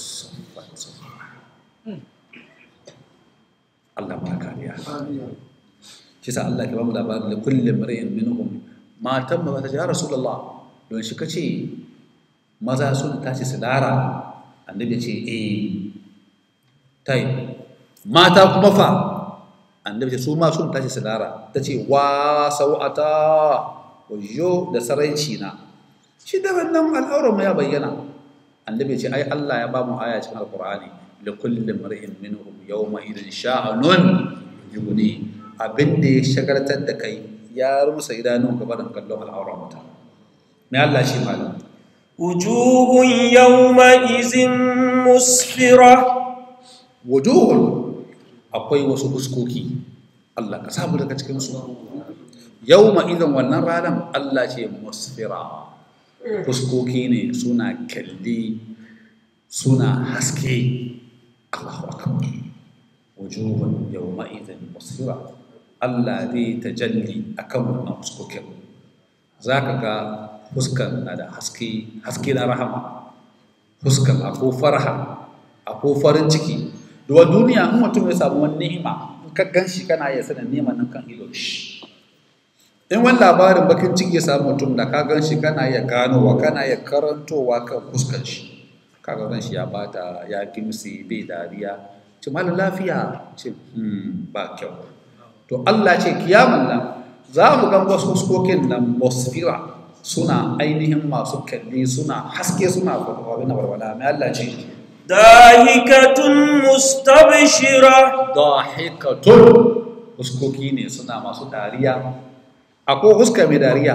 Allah ma kariya shi sa Allah ke ba mu labarin da kullum mar'in minhum matan ba ta ce ya rasulullah don shi kace maza sun tashi su dara annabi ce eh tai mata kuma fa annabi su ma sun tashi silara ta ce wa sau'ata wajo da saraici na shi da wannan al'auran mu ya bayyana annabi ce ai Allah ya ba mu aya cikin alqur'ani li kulli mar'in minhum yawma idin sha'anun yughni abin da ya shagartar da kai ya rusa idanun gaba da kallon al'auran mutum me Allah shi malam wujuhun yawma izin musfira wujuhun akwai wasu fuskoki Allah ka samu daga cikin su yawma idan wannan ranar Allah ce musfira fuskoki ne suna kalli suna haske Allahu akbar wujuhun yawma idan musfira Allah zai tajalli akan wannan fuskokin zaka ga fuskan na da haske haske na rahama fuskan ako farha ako farin ciki duwa duniya in mutum ya samu wani ni'ima ka gan shi kana iya sanin neman nan kan ido shi in wani labarin bakin ciki ya samu mutum da ka gan shi kana iya ganowa kana iya karantowa kan fuskar shi kaga ran shi ya bata ya kimsi bai dariya ce malam lafiya ce hmm, ba kyau to Allah ce kiyaman nan za mu ga wasu fuskokin nan musfira suna ainihin masu kalli suna haske suna abin da barwala mai Allah ce ضاحكة مستبشرة dahikatun fuskoki ne suna masu dariya akwai huska mai dariya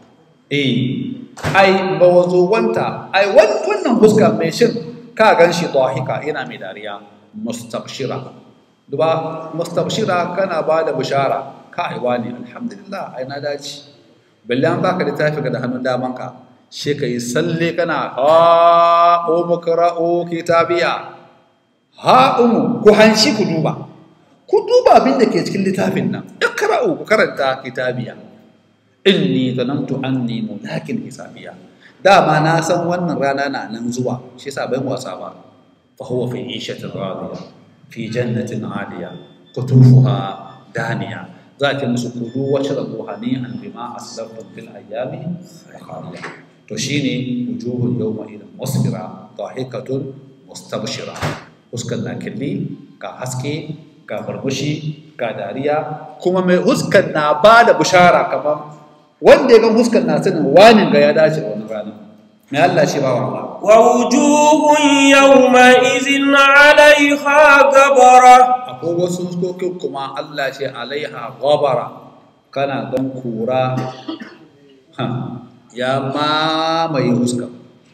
eh ai wanta ai wan- wannan huska mai shin ka gan shi dahika yana mai dariya mustabshira duba mustabshira kana ba da bishara kai wani alhamdulillah ai na dace balle an baka littafi ga da hannun damanka she ka yi salle kana ha umu qara'u kitabiya ha umu ku hanshi ku duba ku duba abin da ke cikin littafin nan ikra'u ku karanta kitabiya inni zanantu anni mulakin hisabiya dama na san wannan rana na nan zuwa shi yasa ban wasa ba fa huwa fi ishatin radiya fi jannatin aliya qutufuha daniya za ta musu kudu wacce rabu hani'an bima aslaftum fil ayyami khaliya to shine wujuhun yawma idan musbira dahikatun mustabshira huskan na killi ga haske ga barbushi ga dariya kuma mai huskan na ba da bishara kamar wanda ya ga huskan na sanin wanin ga ya dace wani rana mai Allah ce ba wa Allah ووجوه يومئذ عليها غبرة akwai wasu huskokin kuma Allah ce alaiha ghabara kana don kura ha, ya mamaye huska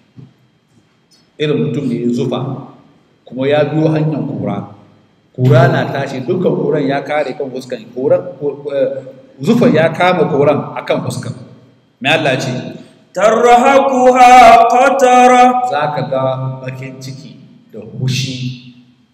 irin mutum ne ya zufa kuma ya biyo hanyar kura kura na tashi dukkan kuran ya kare kan huskan kuran zufa ya kama kuran akan huskan mai Allah ce ترهقها قترة za ka ga bakin ciki da hushi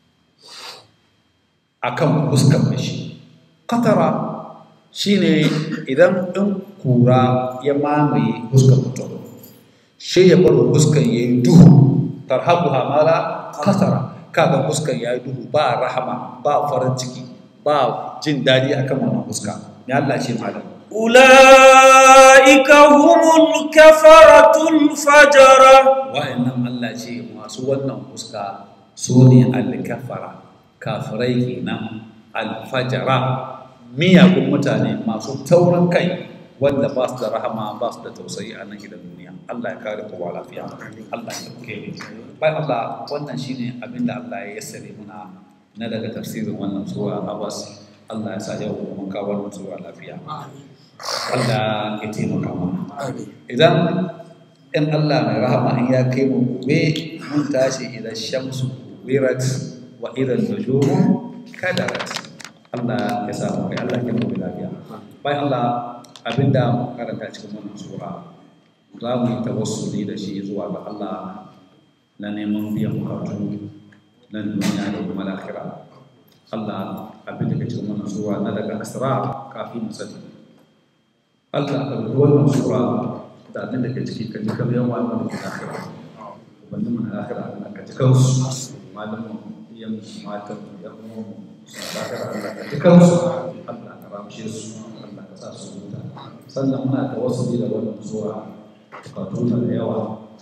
a kan huskan mashi katara shi ne idan ɗin kura ya mamaye huskan mutum shi ya bar huskan ya yi duhu tarhabu hamala katara kaga huskan ya yi duhu ba rahama ba farin ciki ba jin daɗi akan wannan huska ya Allah ce malam أولئك هم الكفرة الفجرة wa'annan Allah ce masu wannan fuska su ne alkafara kafirai kenan alfajara miyagun mutane masu taurin kai wanda ba su da rahama ba su da tausayi a nan gidan duniya Allah ya kare kowa lafiya Allah ya dauke mu bai Allah wannan shine abin da Allah ya yassare muna na daga tafsirin wannan sura Abbas Allah ya sa yau mun kawo wannan sura lafiya Allah ya taimaka mana idan in Allah mai rahama in ya kai mu gobe mun tashi idan shamsu wirat wa idan nujumu kadarat Allah ya sa mu kai Allah ya mu lafiya bai Allah abinda mu karanta cikin wannan sura za mu yi tawassuli da shi zuwa ga Allah na neman biyan bukatu na duniya da kuma lahira Allah abin da ke cikin wannan sura na daga asrar kafin mu sani Allah ka rubuta wannan sura da abin da ke ciki ka ji kamar yawan wani da ke lahira wanda mun lahira Allah ka ji kansu malamin iyan matan yan uwan suna lahira Allah ka ji kansu Allah ka ramshe su Allah ka sa su huta sannan muna da wasu da wannan sura bukatu na da yawa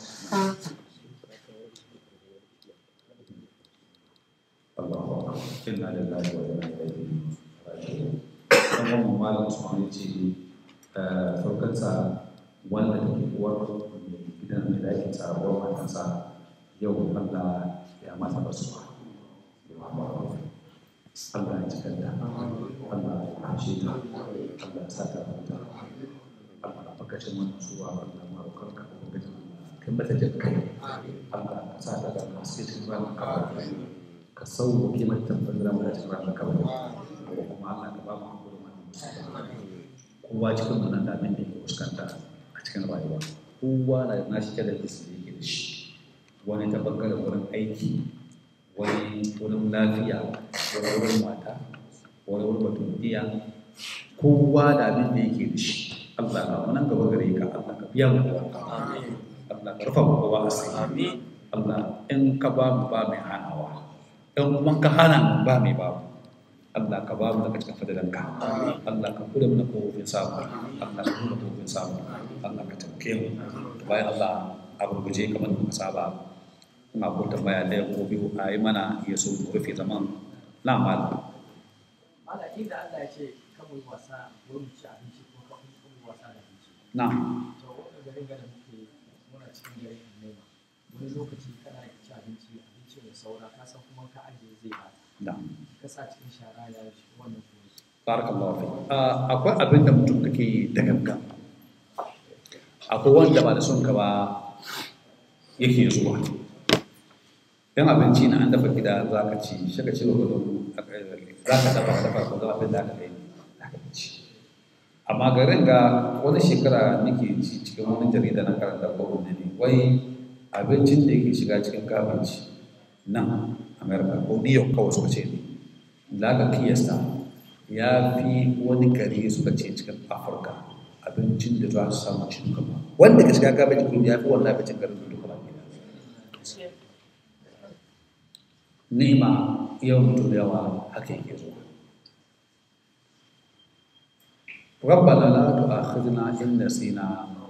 Allahu akbar inna lillahi wa inna ilaihi raji'un dan wannan malam Usman ya ce farkonsa wanda take uwar gidan da yake sabuwar matansa yau Allah ya mata basuwa Allah ya cikar da Allah ya kashe ta Allah ya sa ta huta Allah ya bakacin wannan suwa Allah ma rukar ka bakacin kai mata jin kai Allah ka sa ta da haske cikin ranar kawai ka sauwa kimar tabbatar da cikin ranar kawai kuma Allah ka ba mu hakuri wannan musulma kowa cikin mu nan da abin da yake fuskanta a cikin rayuwa kowa na da nashi challenges da yake da shi wani ta bangaren wurin aiki wani wurin lafiya wani wurin mata wani wurin batun iya kowa da abin da yake da shi Allah ka mu nan gaba gare ka Allah ka biya mu kowa Allah ka rufa mu kowa asiri Allah in ka ba mu ba mai hanawa in kuma ka hana mu ba mai ba mu Allah ka ba mu daga cikin fadalanka Allah ka kula mu da kofofin samu Allah ka kula kofofin samu Allah ka taimake mu bayan Allah a gurguje kamar da muka saba ina ko tambaya ɗaya ko biyu a yi mana ya so mu rufe zaman na malam Mala inda Allah ya ce kan mu yi wasa wurin ci abinci ko kan mu yi wasa da abinci. na To wannan garin gada muke muna cikin garin nema. Wani lokaci kana ci abinci abinci mai saura ka san kuma ka ajiye zai ba. na Ka sa cikin shara ya shi wannan kuma. barakallahu fi akwai abin da mutum kake yi da gangan akwai wanda ba da son ka ba yake zuwa yan abinci na an dafa gida za ka ci shi ka ci wa gudun za ka dafa dafa ko za abin da aka kai za ka ci amma garin ga wani shekara nake ci cikin wani jarida na karanta ko wani ne wai abincin da yake shiga cikin kafinci nan america ko new york kawai suka ce ne da aka kiyasta ya fi wani gari suka ce cikin afirka abincin da za su samu cin gaba wanda ka shiga kafinci kuma ya fi wannan abincin garin da duka baki ni'ima yau mutum da yawa haka yake zuwa ربنا لا تؤاخذنا إن نسينا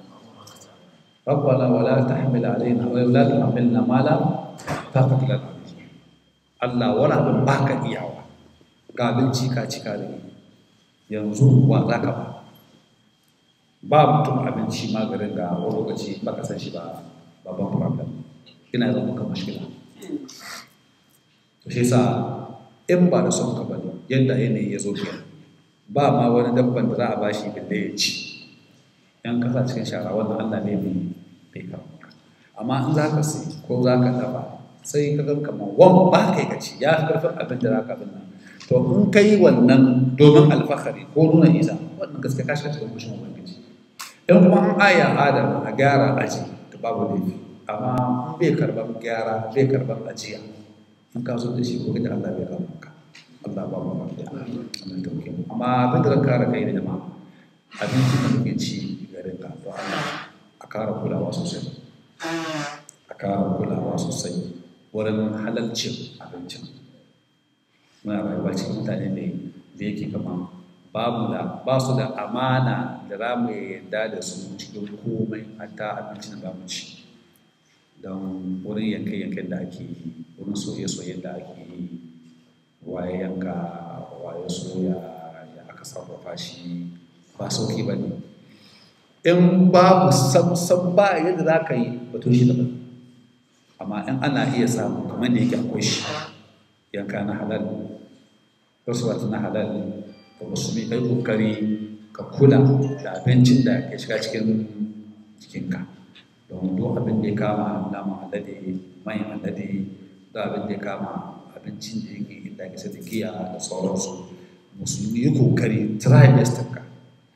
ربنا ولا تحمل علينا ولا تحملنا ما لا طاقة لنا به Allah wani abin baka iyawa ga abinci ka cika da ni yanzu wa za ka ba ba mutum abinci maganin ga wani lokaci ba ka san shi ba babban problem ina zama maka mashkila to shi sa in ba da son ka bane yadda yanayi ya zo kenan ba ma wani dabban da za a bashi balle ya ci yan kasa cikin shara wannan Allah ne mai bai kawo amma in za ka sai ko za ka dafa sai ka gan kamar wan ba kai ka ci ya fi karfin abin da za ka bin nan to in ka yi wannan domin alfahari ko nuna isa wannan gaske ka shiga cikin kushin ubangiji in kuma an aya adam a gyara aji to babu laifi amma in bai karban gyara bai karban ajiya in ka zo da shi ko da Allah bai kawo maka Allah ba mu lafiya Allah tauke mu amma abin da zan kare kai da jama'a abincin da muke ci garin ka to Allah a kara kulawa sosai a kara kulawa sosai wurin halalcin abincin muna rayuwa cikin mutane ne da yake kama babu da ba su da amana da za mu yarda da su cikin komai hatta abincin da za mu ci don wurin yanke-yanken da ake yi wurin soye-soyen da ake yi waye yanka waye soya ya aka sarrafa shi ba sauki ba ne in babu sam ba yadda za ka yi batun shi daban amma in ana iya samu kamar da yake akwai shi yanka na halal rasuwat na halal ka musulmi kai kokari ka kula da abincin da ke shiga cikin jikinka don duk abin da ya kama naman alade mai alade da abin da ya kama abincin da yake inda ke da giya da sauransu musulmi yi kokari trimester ka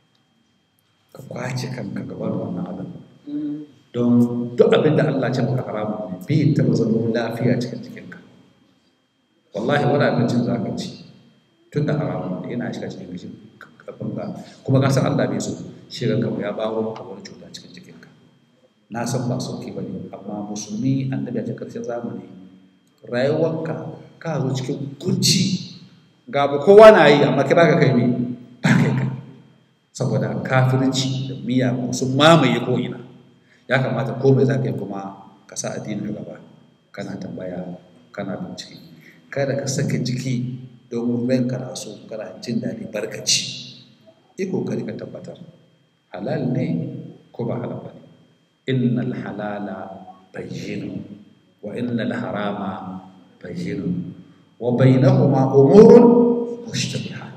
ka kwace kanka gabar wannan abin don duk abin da Allah ce maka haramu ne bai taɓa zama lafiya cikin jikinka wallahi wani abincin za ka ci tun da haramu ne yana shiga cikin jikin kafin ga kuma ka san Allah bai so shi ranka ya bawo ka wani cuta cikin jikinka na san ba sauki ba ne amma musulmi annabi a cikin karshen zamani rayuwarka ka zo cikin kunci ga abu kowa na yi amma kira ka kai ne ba kai kai saboda kafirci da miya sun mamaye ko ina ya kamata komai za ka yi kuma ka sa addini gaba kana tambaya kana bincike kada ka saka jiki domin bayan kana so kana jin daɗi barkaci yi kokari ka tabbatar halal ne ko ba halal ba ne innal halala bayyinun wa innal harama bayyinun wa bainahuma umurun mushtabihat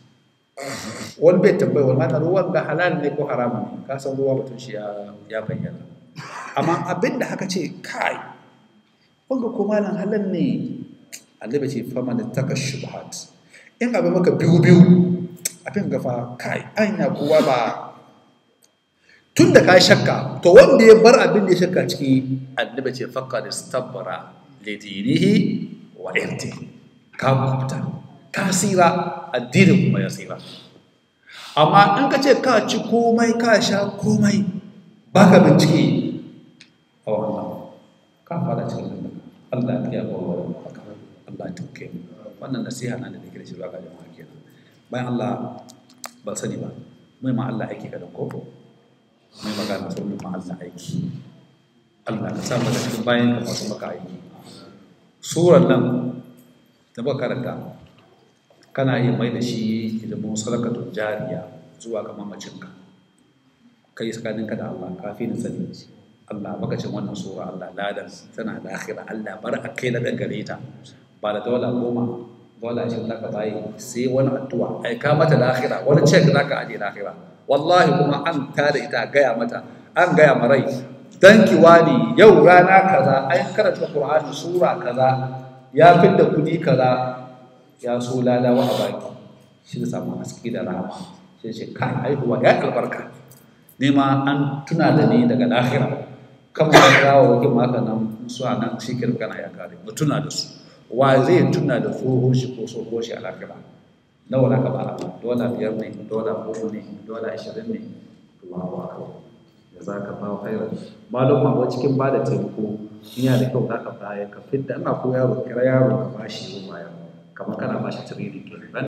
wani bai tambayi wani mata ruwan ga halal ne ko haram ne ka san ruwa batun shi ya bayyana amma abin da haka ce kai wanga ko malam halal ne annabi ce fama da taka shubhat in abin maka biyu biyu abin gafa kai anya kowa ba tun da ka shakka to wanda ya bar abin da ya shakka ciki annabi ce fakka da stabbara lidinihi wa irti ka kubuta ka sira addinin kuma ya sira amma in ka ce ka ci komai ka sha komai ba ka bincike a wannan ka fara cikin Allah Allah ya ba wa Allah ta ke wannan nasiha na da nake shi zuwa ga jama'a kenan bayan Allah ba sani ba mai ma Allah aiki kadan ko mai magana sun ma Allah aiki Allah ka sa mu da cikin bayan ka masu maka aiki surar nan da baka karanta kana iya mai da shi ilimin sadakatun jariya zuwa ga mamacinka kai tsakaninka da Allah kafin sani Allah baka cin wannan sura Allah ladan tana da akhira Allah bar a kai na dangare ta ba da dola goma dola shi zaka bayi sai wani addu'a ai ka mata da akhira wani check zaka aje da akhira wallahi kuma an tada ita gaya mata an gaya marai dan kiwani yau rana kaza an karanta Qur'ani sura kaza ya fidda kudi kaza ya so lalawa a baki shi da samu haske da rahama sai ce kai haihuwa ya albarka ni ma an tuna da ni daga lahira kan ma gawo wakin maka nan su a nan shi kirkana ya kare mu tuna da su wa zai tuna da tsoho shi ko tsoho shi a lahira nawa na ka ba dola biyar ne dola goma ne dola ashirin ne Allahu akbar da za ka ba khairan malum ma cikin ba da taimako yana da kyau za ka baya ka fidda ana ko yaro kira yaro ka bashi ruwa yaro kamar kana ba shi tiriri ke ran